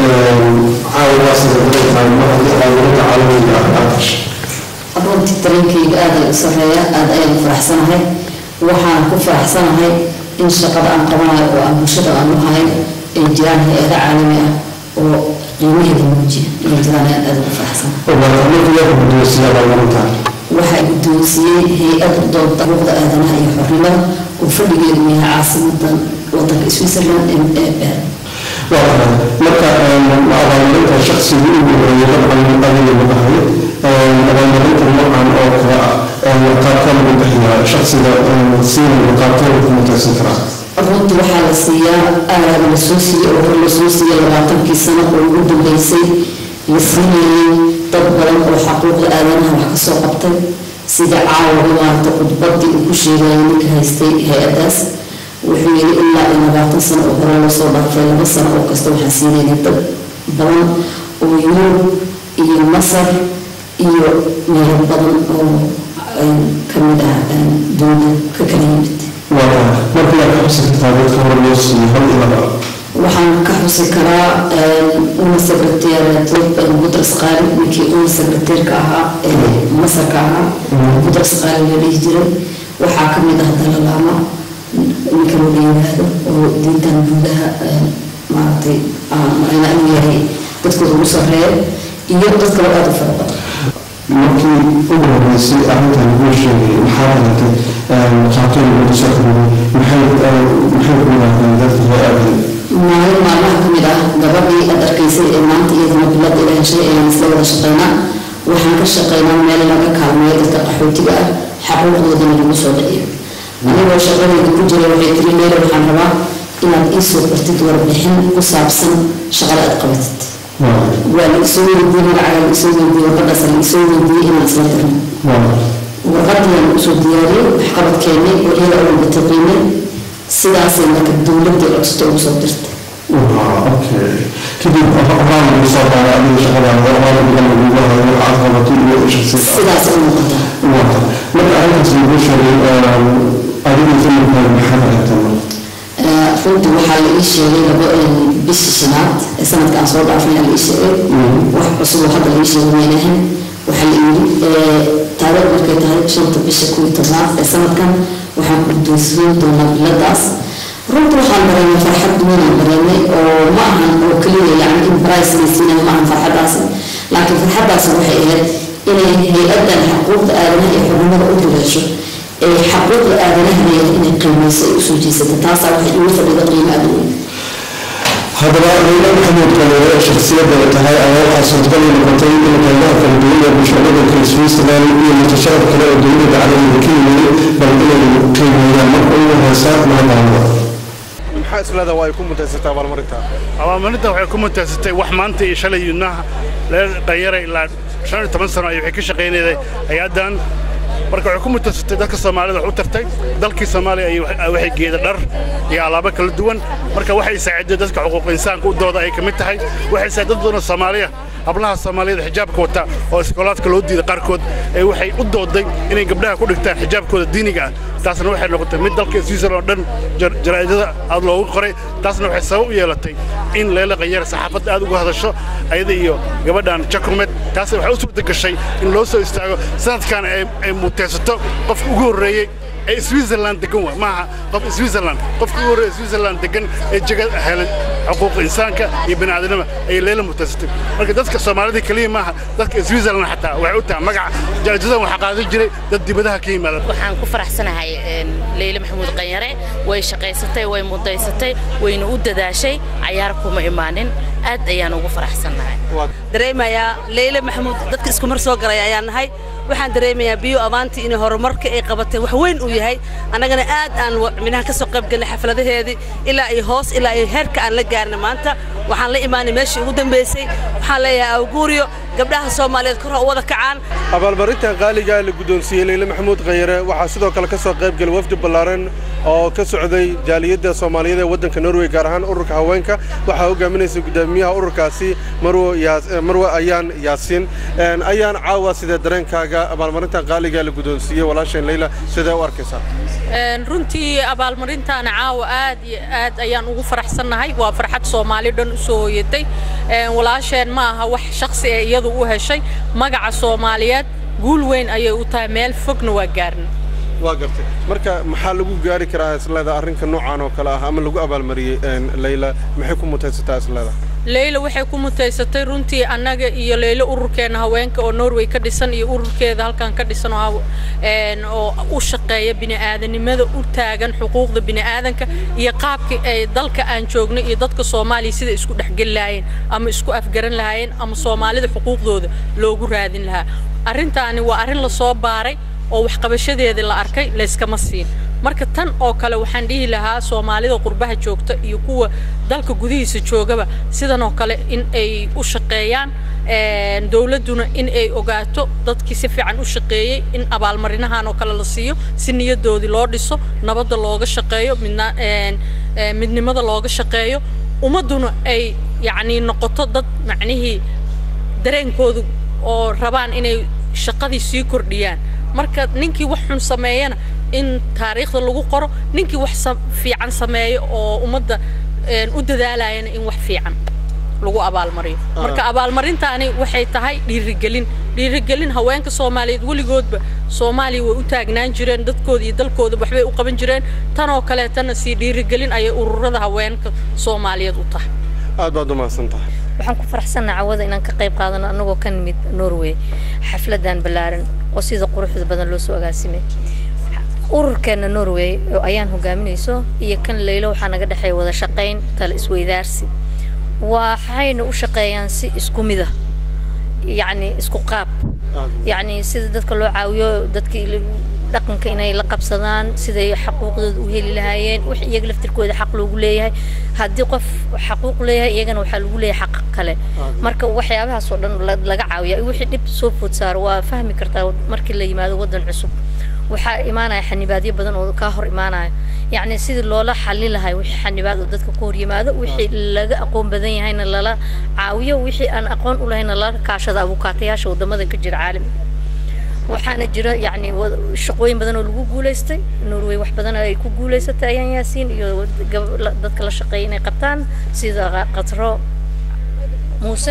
caawigaasitahay mar haddii aqoonqoynta caalamiga ah aad heshay runtii dareenkayga aad ay u sarreeya aad ayaan u faraxsanahay waxaan ku faraxsanahay in shaqada aan qabanayo oo aan bulshada aan u hayo ay jiraan hay-ada caalami ah oo qiimaheeda muujiya inay jiraan ayaan aad ugu faraxsanahay waxaa guddoonsiiyey hay-ad dooda xuquuqda aadanaha iyo xornimada oo fadhigeedu yahay caasimadan wadanka switzerland ee bern marka abaalmarinta shaksigu ugu horeeyay dabcan adiga madahay abaalmarinta noocan oo kale ah qaabka lagu bixiyaa shaksiga siinaya qaabkee lagu mutaysan karaa runtii waxaa la siiyaa aalaaba la soo siiyey oo hore la soo siiyey labaatankii sano oo ugu dambeysay la siinayay dad badan oo xaquuqda aadanaha wax kasoo qabtay sida caawa maarata khudbadii uu ku sheegayay ninka haystay hay-adaas wuxuu yidhi ilaa iyo labaatan sano oo hore loo soo dhaafay laba sano oo kasta waxaan siinaynay dad badan oo yurub iyo masar iyo meelo badan oo kamid ah dowlad ka kala yimid markii aad ka xusi kartaa dadka hore loo siiyey hal iyo laba waxaan ka xusi karaa una secretariat budras qaali ninkii una secretaryka ahaa ee masarka ahaa budras qaali la dhihi jiray waxaa kamid ah dalalaama ninka loo yimaado oo diintan guudaha maaragtay macnaa inuu yahay dadkooda ugu sarreeya iyo dad kale aada u fara badan markii ugu horeysay arrintan kuu sheegay maxaa dhalatay qaabkeen lagu soo xiriiray maxay maxay ku yidhaahdeen dadka hay-adan maalin maalmaha ka mid ah gabadhii aad arkaysay ee maanta iyadana bilada ila heshay ayaan isla wada shaqaynaa waxaan ka shaqaynaa meel laga kaalmeeyo dadka qaxootiga ah xaquuqdoodana lagu soo dhiciyo anigoo shaqadayda ku jira waxay tiri leela waxaan rabaa inaad ii soo qortid warbixin ku saabsan shaqada aad qabatid waa la isoo weydiiyey magacaga la isoo weydiiyey warqadaas la isoo weydiiyey inaan isla dirno warqadiyaan usoo diyaariyey waxqabadkeennay oo iyada oo walbata qiimay sidaasay marka dowladda codsato ugu soo dirtay okay kadib waxaan lagu soo qaaday adiga shaqadaada waxaa lagu lagugu hayo waxaad qabato iyo shaqsi sidaas u muuqata marka arrintaas lagu sheegay adiga familkaaga maxaad aragtaa marka runtii waxaa la ii sheegay laba bishii shanaad ee sanadka aan soo dhaafnay la ii sheegay wax cusub oo hadda la ii sheegay weynahan waxaa la yidhi taariikh markay tahay shanta bisha kuw iyo tobnaad ee sanadkan waxaan ku guddoonsiin doonaa biladaas runtii waxaan dareemay farxad weynaan dareemay oo ma ahan oo keliya yani in price la siinayo ma ahan farxaddaasi laakiin farxaddaasi waxay ahayd inay hay-addan xuquuqda aadanaha iyo xubnimada u duleesho ee xaquuqda aadanaha inay qiimeyso ay usoo jeesata taasaa waxay igu fadhida qiimo aad weyn haddaba leyla maxamuud kaleere shakhsiyadda ay tahay ayaa waxaa suurtagal ay noqotay in qaybaha kala duwan ee bulshada waddanka switzerland iyo mutasharaf kale oo dowladda caalamiga ka yimid bal inay qiimeeyaan marka ugu horeysa mahadnaqo maxaa isleeda waa ay ku mutaysatay abaalmarinta abaalmarinta waxay ku mutaysatay wax maanta iyo shalay yudnaha leer dhalinyara ilaa shan iyo toban sano ay waxay ka shaqaynayday hay-addan marka waxay ku mutaysatay dadka soomaalida wax u tartay dalkii soomaaliya ay waxay geeda dhar iyo alaabo kala duwan marka waxay saaciday dadka xuquuq insaanka u dooda ay ka mid tahay waxay saaciday dad badan oo soomaaliya hablaha soomaaliyada xijaabka wata oo iskoolaadka loo diiday qaarkood ee waxay u dooday inay gabdhaha ku dhigtaan xijaabkooda diiniga ah taasna waxay noqotay mid dalka switzerland oo dhan jaraa'idada aad loogu qoray taasna waxay sabab u yeelatay in leela qanyar saxaafadda aad uga hadasho ayada iyo gabadhan jakumed taas waxay u suurta gashay in loo soo istaago sanadkan ay muteysato qofka ugu horreeyey ee switzerland degan waa maaha qof switzerland qofka ugu horreeya switzerland degan ee jega helan xuquuq insaanka iyo bini'aadanima ayay leela mutaysatay marka dadka soomaalida keliya maaha dadka switzerland xataa waxay u tahay magaca jarajadan waxaa qaadan jiray dad dibadaha ka yimaada waxaan ku faraxsanahay leyle maxamuud qanyare way shaqaysatay way mudaysatay wayna u dadaashay cayaar kuma imaanin aad ayaan ugu faraxsanahay dareemayaa leyle maxamuud dadka isku mar soo galay ayaan nahay waxaan dareemayaa biyo abaantii inay horumarka ay qabatay wax weyn uu yahay annagana aad aan minaha ka soo qayb galnay xafladaheedii ilaa iyo hoos ilaa iyo heerka aan la gaarnay maanta waxaan la imaanay meeshii ugu dambaysay waxaan leeyahay awguuriyo gabdhaha soomaaliyeed kor ha u wada kacaan abaalmarinta qaaliga la guddoonsiiyey leyle maxamuud khanyare waxaa sidoo kale ka soo qayb galay wafdi ballaaran oo ka socday jaaliyadda soomaaliyeed ee waddanka norway gaar ahaan ururka haweenka waxaa hogaaminaysa guddoomiyaha ururkaasi marwe ayaan yaasiin ayaan caawa sidee dareenkaaga abaalmarinta qaaliga la guddoonsiiyey walaasheen leyla sidee u arkaysaa runtii abaalmarintaana caawa aad iyo aad ayaan ugu faraxsannahay waa farxad soomaali dhan u soo hoyatay walaasheen ma aha wax shakhsi ee iyadu u heshay magaca soomaaliyeed guul weyn ayay u tahay meel fogna waa gaarna waa gartay marka maxaa lagu gaari karaa isleeda arrinka noocan oo kale ah ama lagu abaalmariyey leyla maxay ku mutaysataa isleeda leyla waxay ku mutaysatay runtii annaga iyo leylo ururkeena haweenka oo norway ka dhisan iyo ururkeeda halkan ka dhisan oo u shaqeeya bini'aadanimada u taagan xuquuqda bini'aadanka iyo qaabkii ay dalka aan joogno iyo dadka soomaaliya sida isku dhexgeli lahaayeen ama isku afgaran lahaayeen ama soomaalida xuquuqdooda loogu raadin lahaa arrintaani waa arrin lasoo baaray oo waxqabashadeeda la arkay layskama siin marka tan oo kale waxaan dhihi lahaa soomaalida qurbaha joogta iyo kuwa dalka gudihiisa joogaba sidan oo kale in ay u shaqeeyaan dowladduna in ay ogaato dadkii si fiican u shaqeeyey in abaalmarinahan oo kale la siiyo si niyadoodii loo dhiso nabadda looga shaqeeyo midna midnimada looga shaqeeyo ummadduna ay yacnii noqoto dad macnihii dareenkoodu oo rabaan inay shaqadii sii kordhiyaan marka ninkii wax xun sameeyana in taariikhda lagu qoro ninkii wax fiican sameeyo oo ummadda u dadaalayana in wax fiican lagu abaalmariyo marka abaalmarintaani waxay tahay dhiirigelin dhiirigelin haweenka soomaaliyeed weligoodba soomaaliya way u taagnaan jireen dadkooda iyo dalkooda waxbay u qaban jireen tanoo kaleetana sii dhiirigelin ayay ururada haweenka soomaaliyeed u tahay aad baad u mahadsan tahay waxaan ku faraxsannaha cawada inaan ka qayb qaadano annagoo ka nimid norway xafladan ballaaran oo sida quruxda badan loo soo agaasimay ururkeena norway oo ayaan hogaaminayso iyo kan leylo waxaa naga dhexeeya wada shaqayn tala isweydaarsi waxayna u shaqeeyaan si isku mid ah yacni isku qaab yacni sida dadka loo caawiyo dadkii dhaqanka inay la qabsadaan siday xaquuqdooda u heli lahaayeen wix iyaga laftirkooda xaq loogu leeyahay haddii qof xaquuq leeyahay iyagana waxaa lagu leeyahay xaq kale marka waxyaabahaas oo dhan la- laga caawiya wixii dhib soo food saaro waa fahmi kartaa markii la yimaado waddan cusub waxaa imaanaya xanibaadyo badan oo kaa hor imaanaya yacni sidii loola xallin lahay wixii xanibaad oo dadka ku hor yimaado wixii laga aqoon badan yahayna lala caawiyo wixii aan aqoon u lahayna lala kaashada abukaatayaasha wadamada ka jira caalamiga waxaana jira yacni wa- shaqooyin badan oo lagu guulaystay norway wax badan ay ku guulaysatay ayaan yaasiin iyo gab- la- dadka la shaqeeya inay qabtaan sida qa- qatro muuse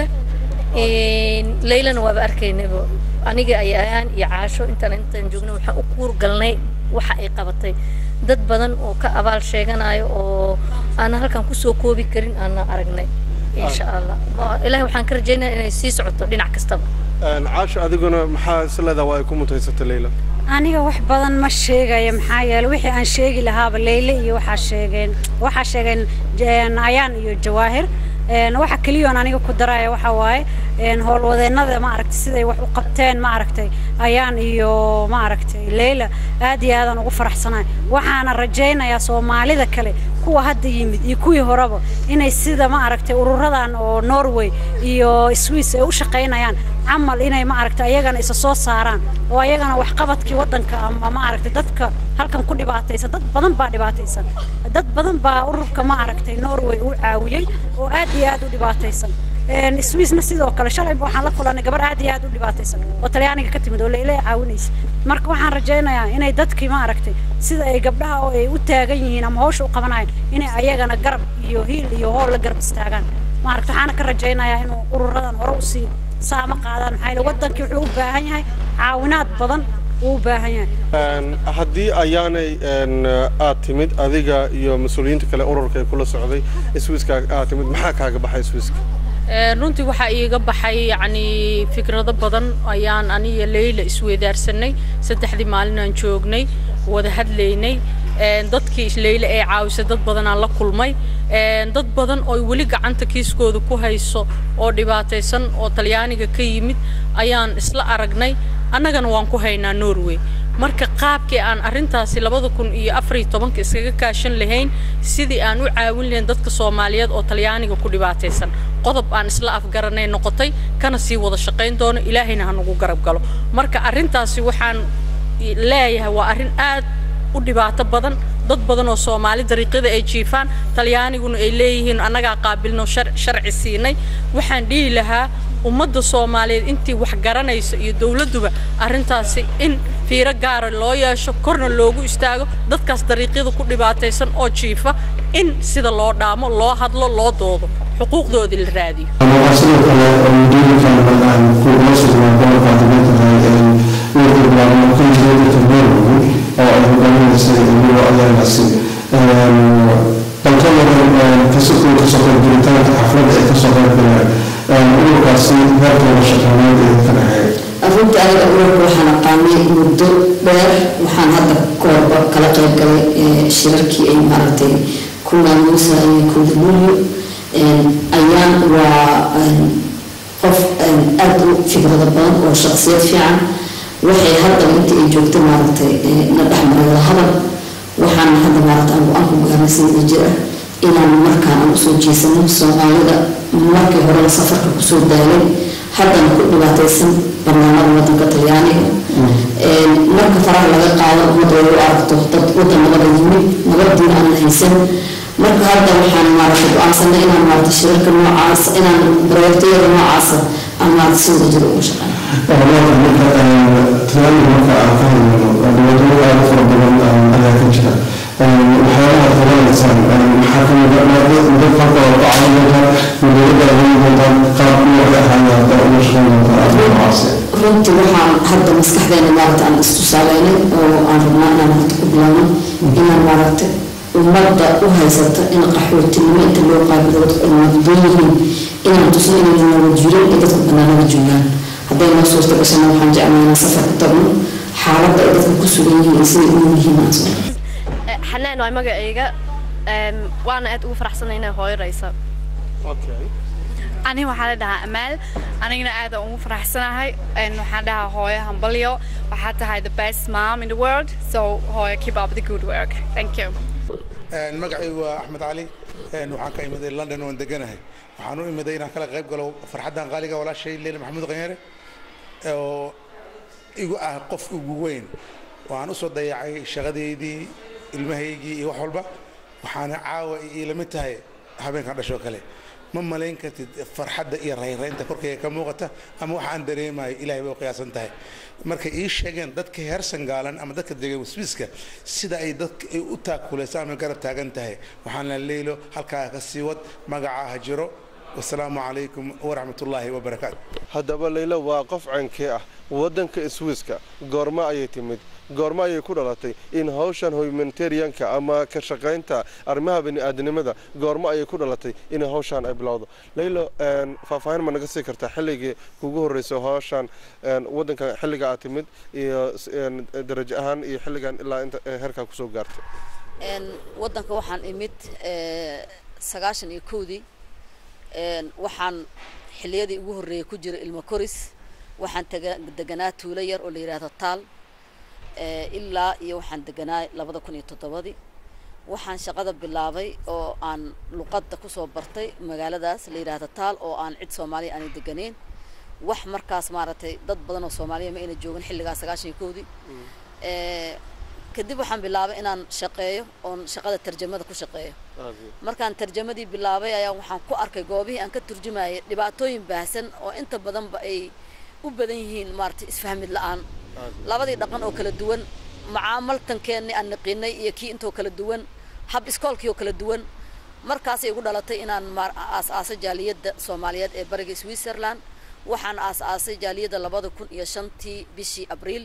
leylana waaba arkaynaba aniga ayaan iyo caasho intaan intaan joogna waxaan u kuur galnay waxa ay qabatay dad badan oo ka abaal sheeganayo oo aan halkan kusoo koobi karin aana aragnay insha allah Waa- ilaahay waxaan ka rajaynayaa inay sii socoto dhinac kastaba caasho adiguna maxaa isleedaa waa ay ku mutaysatay leyla aniga wax badan ma sheegayo maxaa yeelay wixii aan sheegi lahaaba leyle iyo waxaa sheegeen waxaa sheegeen een, ayaan iyo jawaahir een, waxa keliyoon aniga ku daraya waxa waaye een, howlwadeennada ma aragtay siday wax u qabteen ma aragtay ayaan iyo ma aragtay leyla aad iyo aadaan ugu faraxsanahay waxaana rajaynayaa soomaalida kale kuwa hadda yimid iyo kuwii horeba inay sida ma aragtay ururadan oo norway iyo swiss ay u shaqaynayaan camal inay ma aragtay ayagana isa soo saaraan oo ayagana waxqabadkii waddanka ama ma aragtay dadka halkan ku dhibaataysan dad badan baa dhibaataysan dad badan baa ururka ma aragtay norway u caawiyey oo aad iyo aad u dhibaataysan een swissna sidoo kale shalayba waxaan la kulanay gabar aad iyo aad u dhibaataysan oo talyaaniga ka timid oo leyle caawinaysa marka waxaan rajaynayaa inay dadkii ma aragtay sida ay gabdhaha oo ay u taagan yihiin ama hawsha u qabanayaan inay ayagana garab iyo hiil iyo hool la garab istaagaan ma aragtay waxaana ka rajaynayaa inuu ururadan hore usii saama qaadaan maxaa yeele waddankii wuxuu u baahan yahay caawinaad badan uu u baahan yahay Een, haddii ayaanay een, aad timid adiga iyo mas-uuliyiinta kale ururka ee kula socday swiiska aad timid maxaa kaaga baxay swiiska Een, runtii waxaa iiga baxay yacni fikrado badan ayaan aniga leyla isweydaarsanay saddexdii maalin aan joognay wada hadlaynay Een, dadkii leyla ee caawisay dad badan aan la kulmay Een, dad badan oo weli gacanta kiiskooda ku hayso oo dhibaataysan oo talyaaniga ka yimid ayaan isla aragnay annagana waan ku haynaa norway marka qaabkii aan arrintaasi labada kun iyo afar iyo tobanka iskaga kaashan lahayn sidii aan u caawin lahayn dadka soomaaliyeed oo talyaaniga ku dhibaataysan qodob aan isla afgaranay noqotay kana sii wada shaqayn doono ilaahayna ha nagu garab galo marka arrintaasi waxaan leeyahay waa arrin aad u dhibaato badan dad badan oo soomaali dariiqyada ay jiifaan talyaaniguna ay leeyihiin annagaa qaabilno shar- sharci siinay waxaan dhihi lahaa ummadda soomaaliyeed intii wax garanaysa iyo dowladduba arrintaasi in fiiro gaara loo yeesho korna loogu istaago dadkaas dariiqyada ku dhibaataysan oo jiifa in sida loo dhaamo loo hadlo loo doodo xuquuqdoodii la raadiyo waxaa sidoo kale mudiirkan aan kugula sugnaa gobolka dibadda wiilka bilaabma ku yimid norway oo ay hogaaminaysay iyagoo ayaanasi balka wadan kasoo kasoo qaybgelitaanka xafladda ay kasoo qaybgaleen ururkaasi heerkooda shaqaaneed ee ka dhexeeya runtii aniga ururka waxaan aqaanay muddo dheer waxaan hadda koorba kala qayb galay ee, shirarkii ay maaragtay ku maamuusa iyo kuduluulyo ayaan waa een, qof een, aad u fikrado badan oo shaqsiyad fiican waxay haddaba intii ay joogto maaragtay ee, na dhexmaray wada hadal waxaan hadda maaragtay aan go-aan ku gaarnay sida jira inaan markaan aan usoo jeesano soomaalida markii horena safarka kusoo daalay haddana ku dhibaataysan barnaamada wadanka talyaaniga Een, marka faraha laga qaado ummadda way u aragto dad wadan nabada yimid nabadiina aan haysan marka hadda waxaan maaragtay go-aansanay inaan maaragtay shirarka noocaas inaan bareertooyada noocaasa aan maaragtay si wada jiro uga shaqeyno Walaal marka talyaaniga marka aan ka hadlayno dhibaatooyin aad u fara badan ayaa ka jira waxyaabaha qabanaysaan maxaa ka mid ah muddo farka oo ka caawin doontaa mudada adeegi doontaa qaab nooca ahaaya uga shaqeyn doontaa adiga noocaasi runtii waxaan hadda maskaxdeena maaragta aan istusaaleynay oo aan rabnaa inaan horta ku bilaabno inaan maaragta ummadda u haysata in qaxootinimo inta loo qaabilo dadku ay nabdoon yihiin inaan tusno inay nolol jirin ee dadku banaanada joogaan hadday noo suurta gashana waxaan jeclaa inaan safar ku tagno xaaladda ay dadku ku sugan yihiin iyo siday u yihiin aan soo xanaan waa magacayga Em, waana aad ugu faraxsanay inay hooyo raysa ani waxaa la dhahaa amaal anigana aad aan ugu faraxsanahay Een, waxaan dhahaa hooyo hambalyo waxaa tahay the best mom in the world so hooyo keep up the good work thank you magacaygu waa axmed cali Een, waxaan ka imiday london waan deganahay waxaan u imiday inaan kala qayb galo farxaddan qaaliga walaashay leila maxamuud qanyare oo igu ah qof ugu weyn waxaan usoo dayacay shaqadeydii ilmahaygii iyo wax walba waxaana caawa iila mid tahay habeenkan dhashoo kale ma malayn kartid farxadda iyo rayraynta korkayga ka muuqata ama waxa aan dareemayo ilaahay bay u qiyaasan tahay markay ii sheegeen dadka heer sangaalan ama dadka degay wisbiiska sida ay dadka ay u taakulaysa ama garab taagan tahay waxaan la leylo halkaa ka sii wad magacaa ha jiro wasalaamu calaykum waraxmat ullaahi wabarakaatu haddaba leylo waa qof cankee ah waddanka swiiska goorma ayay timid goorma ayay ku dhalatay in hawshan humanitarianka ama ka shaqaynta arrimaha bini'aadanimada goorma ayay ku dhalatay in hawshan ay bilowdo leylo een, faahfaahin ma naga sii kartaa xilligii kugu horreysay hawshan een, waddanka xilliga aad timid iyo s- een, darajo ahaan iyo xilligan ilaa inta ee, heerkaa kusoo gaartay Een, waddanka waxaan imid ee, sagaashan iyo kowdii Een, waxaan xilliyadii ugu horreeyay ku jira ilmo koris waxaan taga- deganaa tuulo yar oo la yidhaahdo taal ee, ilaa iyo waxaan deganaa labada kun iyo toddobadii waxaan shaqada bilaabay oo aan luqadda kusoo bartay magaaladaas la yidhaahdo taal oo aan cid soomaaliya aanay deganeyn wax markaas maaragtay dad badan oo soomaaliya ma ayna joogin xilligaas sagaashan iyo kowdii Ee, kadib waxaan bilaabay inaan shaqeeyo oon shaqada tarjamada ku shaqeeyo markaan tarjamadii bilaabay ayaa waxaan ku arkay goobihii aan ka turjumayay dhibaatooyin baahsan oo inta badanba ay u badan yihiin maaragtay isfahmid la'aan labadii dhaqan oo kala duwan macaamaltankeenni aan naqiinay iyo kii intoo kala duwan hab iskoolkii oo kala duwan markaasay igu dhalatay inaan maar- aas-aasay jaaliyadda soomaaliyeed ee bariga switzerland waxaan aas-aasay jaaliyadda labada kun iyo shantii bishii abriil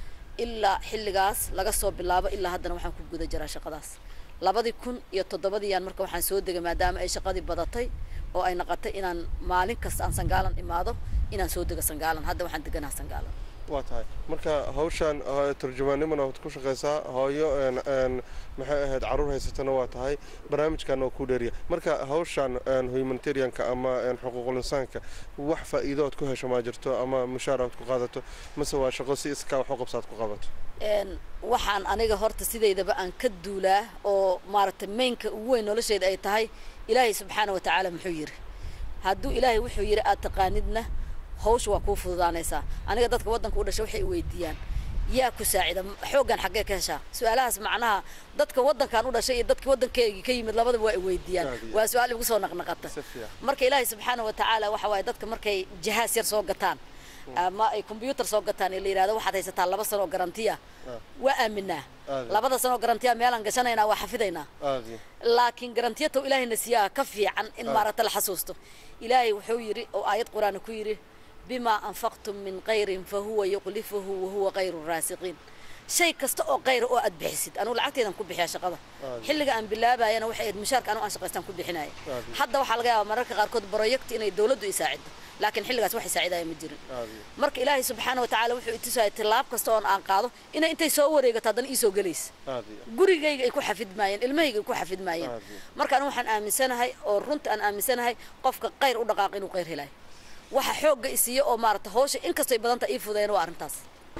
ilaa xilligaas laga soo bilaabo ilaa haddana waxaan ku guda jiraa shaqadaas labadii kun iyo toddobadiiyaan marka waxaan soo degay maadaama ay shaqadii badatay oo ay noqotay inaan maalin kasta aan sangaalan imaado inaan soo dego sangaalan hadda waxaan deganaha sangaalan waa tahay marka hawshan uh, turjumaannimana waad ku shaqaysaa hooyo een, een, maxay ahayd caruur haysatana waa tahay barnaamijkan oo ku dheeriya marka hawshan een, humanitarianka ama een, xuquuqul insaanka wax faa'iido ood ku hesho maa jirto ama mushaar ood ku qaadato mase waa shaqo si iskaa wax u qabsaad ku qabato Een, waxaan aniga horta sidaydaba aan ka duulaa oo maaragtay mainka ugu weyn noloshayda ay tahay ilaahay subxaana wa tacaala muxuu yidhi hadduu ilaahay wuxuu yidhi aad taqaanidna hawsha waa kuu fududaanaysaa aniga dadka waddanka u dhashay waxay i weydiiyaan yaa ku saacida xooggan xaggee ka heshaa su-aalahaas macnaha dadka waddankan u dhashay iyo dadka waddankeygii ka yimid labadaba waa i weydiiyaan waa su-aal igu soo naqnaqata marka ilaahay subxaana wa tacaala waxa waaye dadka markay jahaas yar soo gataan ama ay combyuutar soo gataan ee la yidhahdo waxaad haysataa laba sano oo garantiya waa aaminaa Aad. labada sano oo garantiya meelaan gashanaynaa waa xafidaynaa aadi laakiin garantiyato ilaahayna siiyaa ka fiican in Ah. maaragta la xasuusto ilaahay wuxuu yidhi oo aayad qur-aan ku yidhi bimaa anfaqtum min khayrin fahuwa yuqlifuhu wahuwa khayru raasiqiin shay kasta oo khayra oo aad bixisid anugu lacagteedan ku bixiyaa shaqada Aad. xilliga aan bilaabayana waxay ahayd mushaarka anigu aan shaqaystaan ku bixinaya Aad. hadda waxaa laga yaabaa mararka qaarkood broyect inay dowladdu i saacido laakiin xilligaas wax i saacidaya ma jirin aadi marka ilaahay subxaana wa tacaala wuxuu i tusaya tilaab kasta oon aan qaado inay intay soo wareegato haddana ii soo gelaysa aadi gurigayga ay ku xafidmaayeen ilmahayga ay ku xafidmaayeen Aad. marka anigu waxaan aaminsanahay oo runta aan aaminsanahay qofka khayr u dhaqaaq inuu khayr helayo waxa xoogga isiiyo oo maarata hawsha inkastoo ay badan tahay ii fudeyn waa arrintaas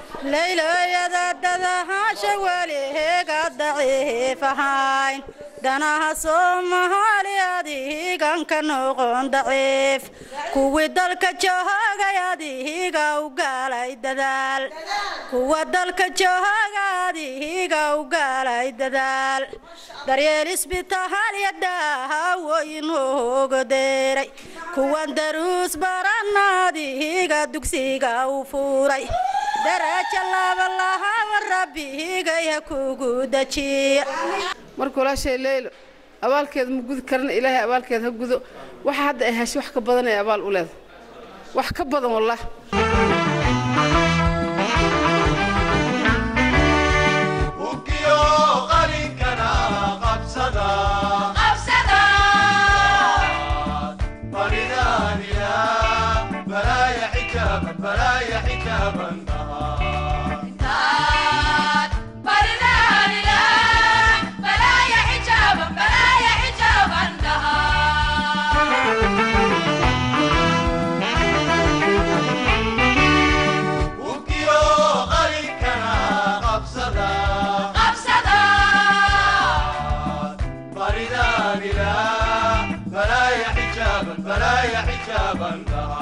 laylayada dhadahasha weliheega daciifahayn danaha soomaaliyaad ihigan ka noqon daciif kuwii dalka joogayad ihiga u gaalay dadaal kuwa dalka joogayad ihiga u gaalay dadaal daryeel isbitaalya daahawoyin hoogodeeray kuwan daruus baranaad ihiga dugsiga u furay daraja laabalahaaba rabbigay ha kugu dajiya marka walaashay leylo abaalkeeda ma gudi karana ilaahay abaalkeeda ha gudo waxa hadda ay heshay wax ka badan ay abaal u leedahay wax ka badan wallah Ukiyo qalinkana qabsada Baridaniya balaya xijaaban balaya xijaaban Bye. xijaaban tahay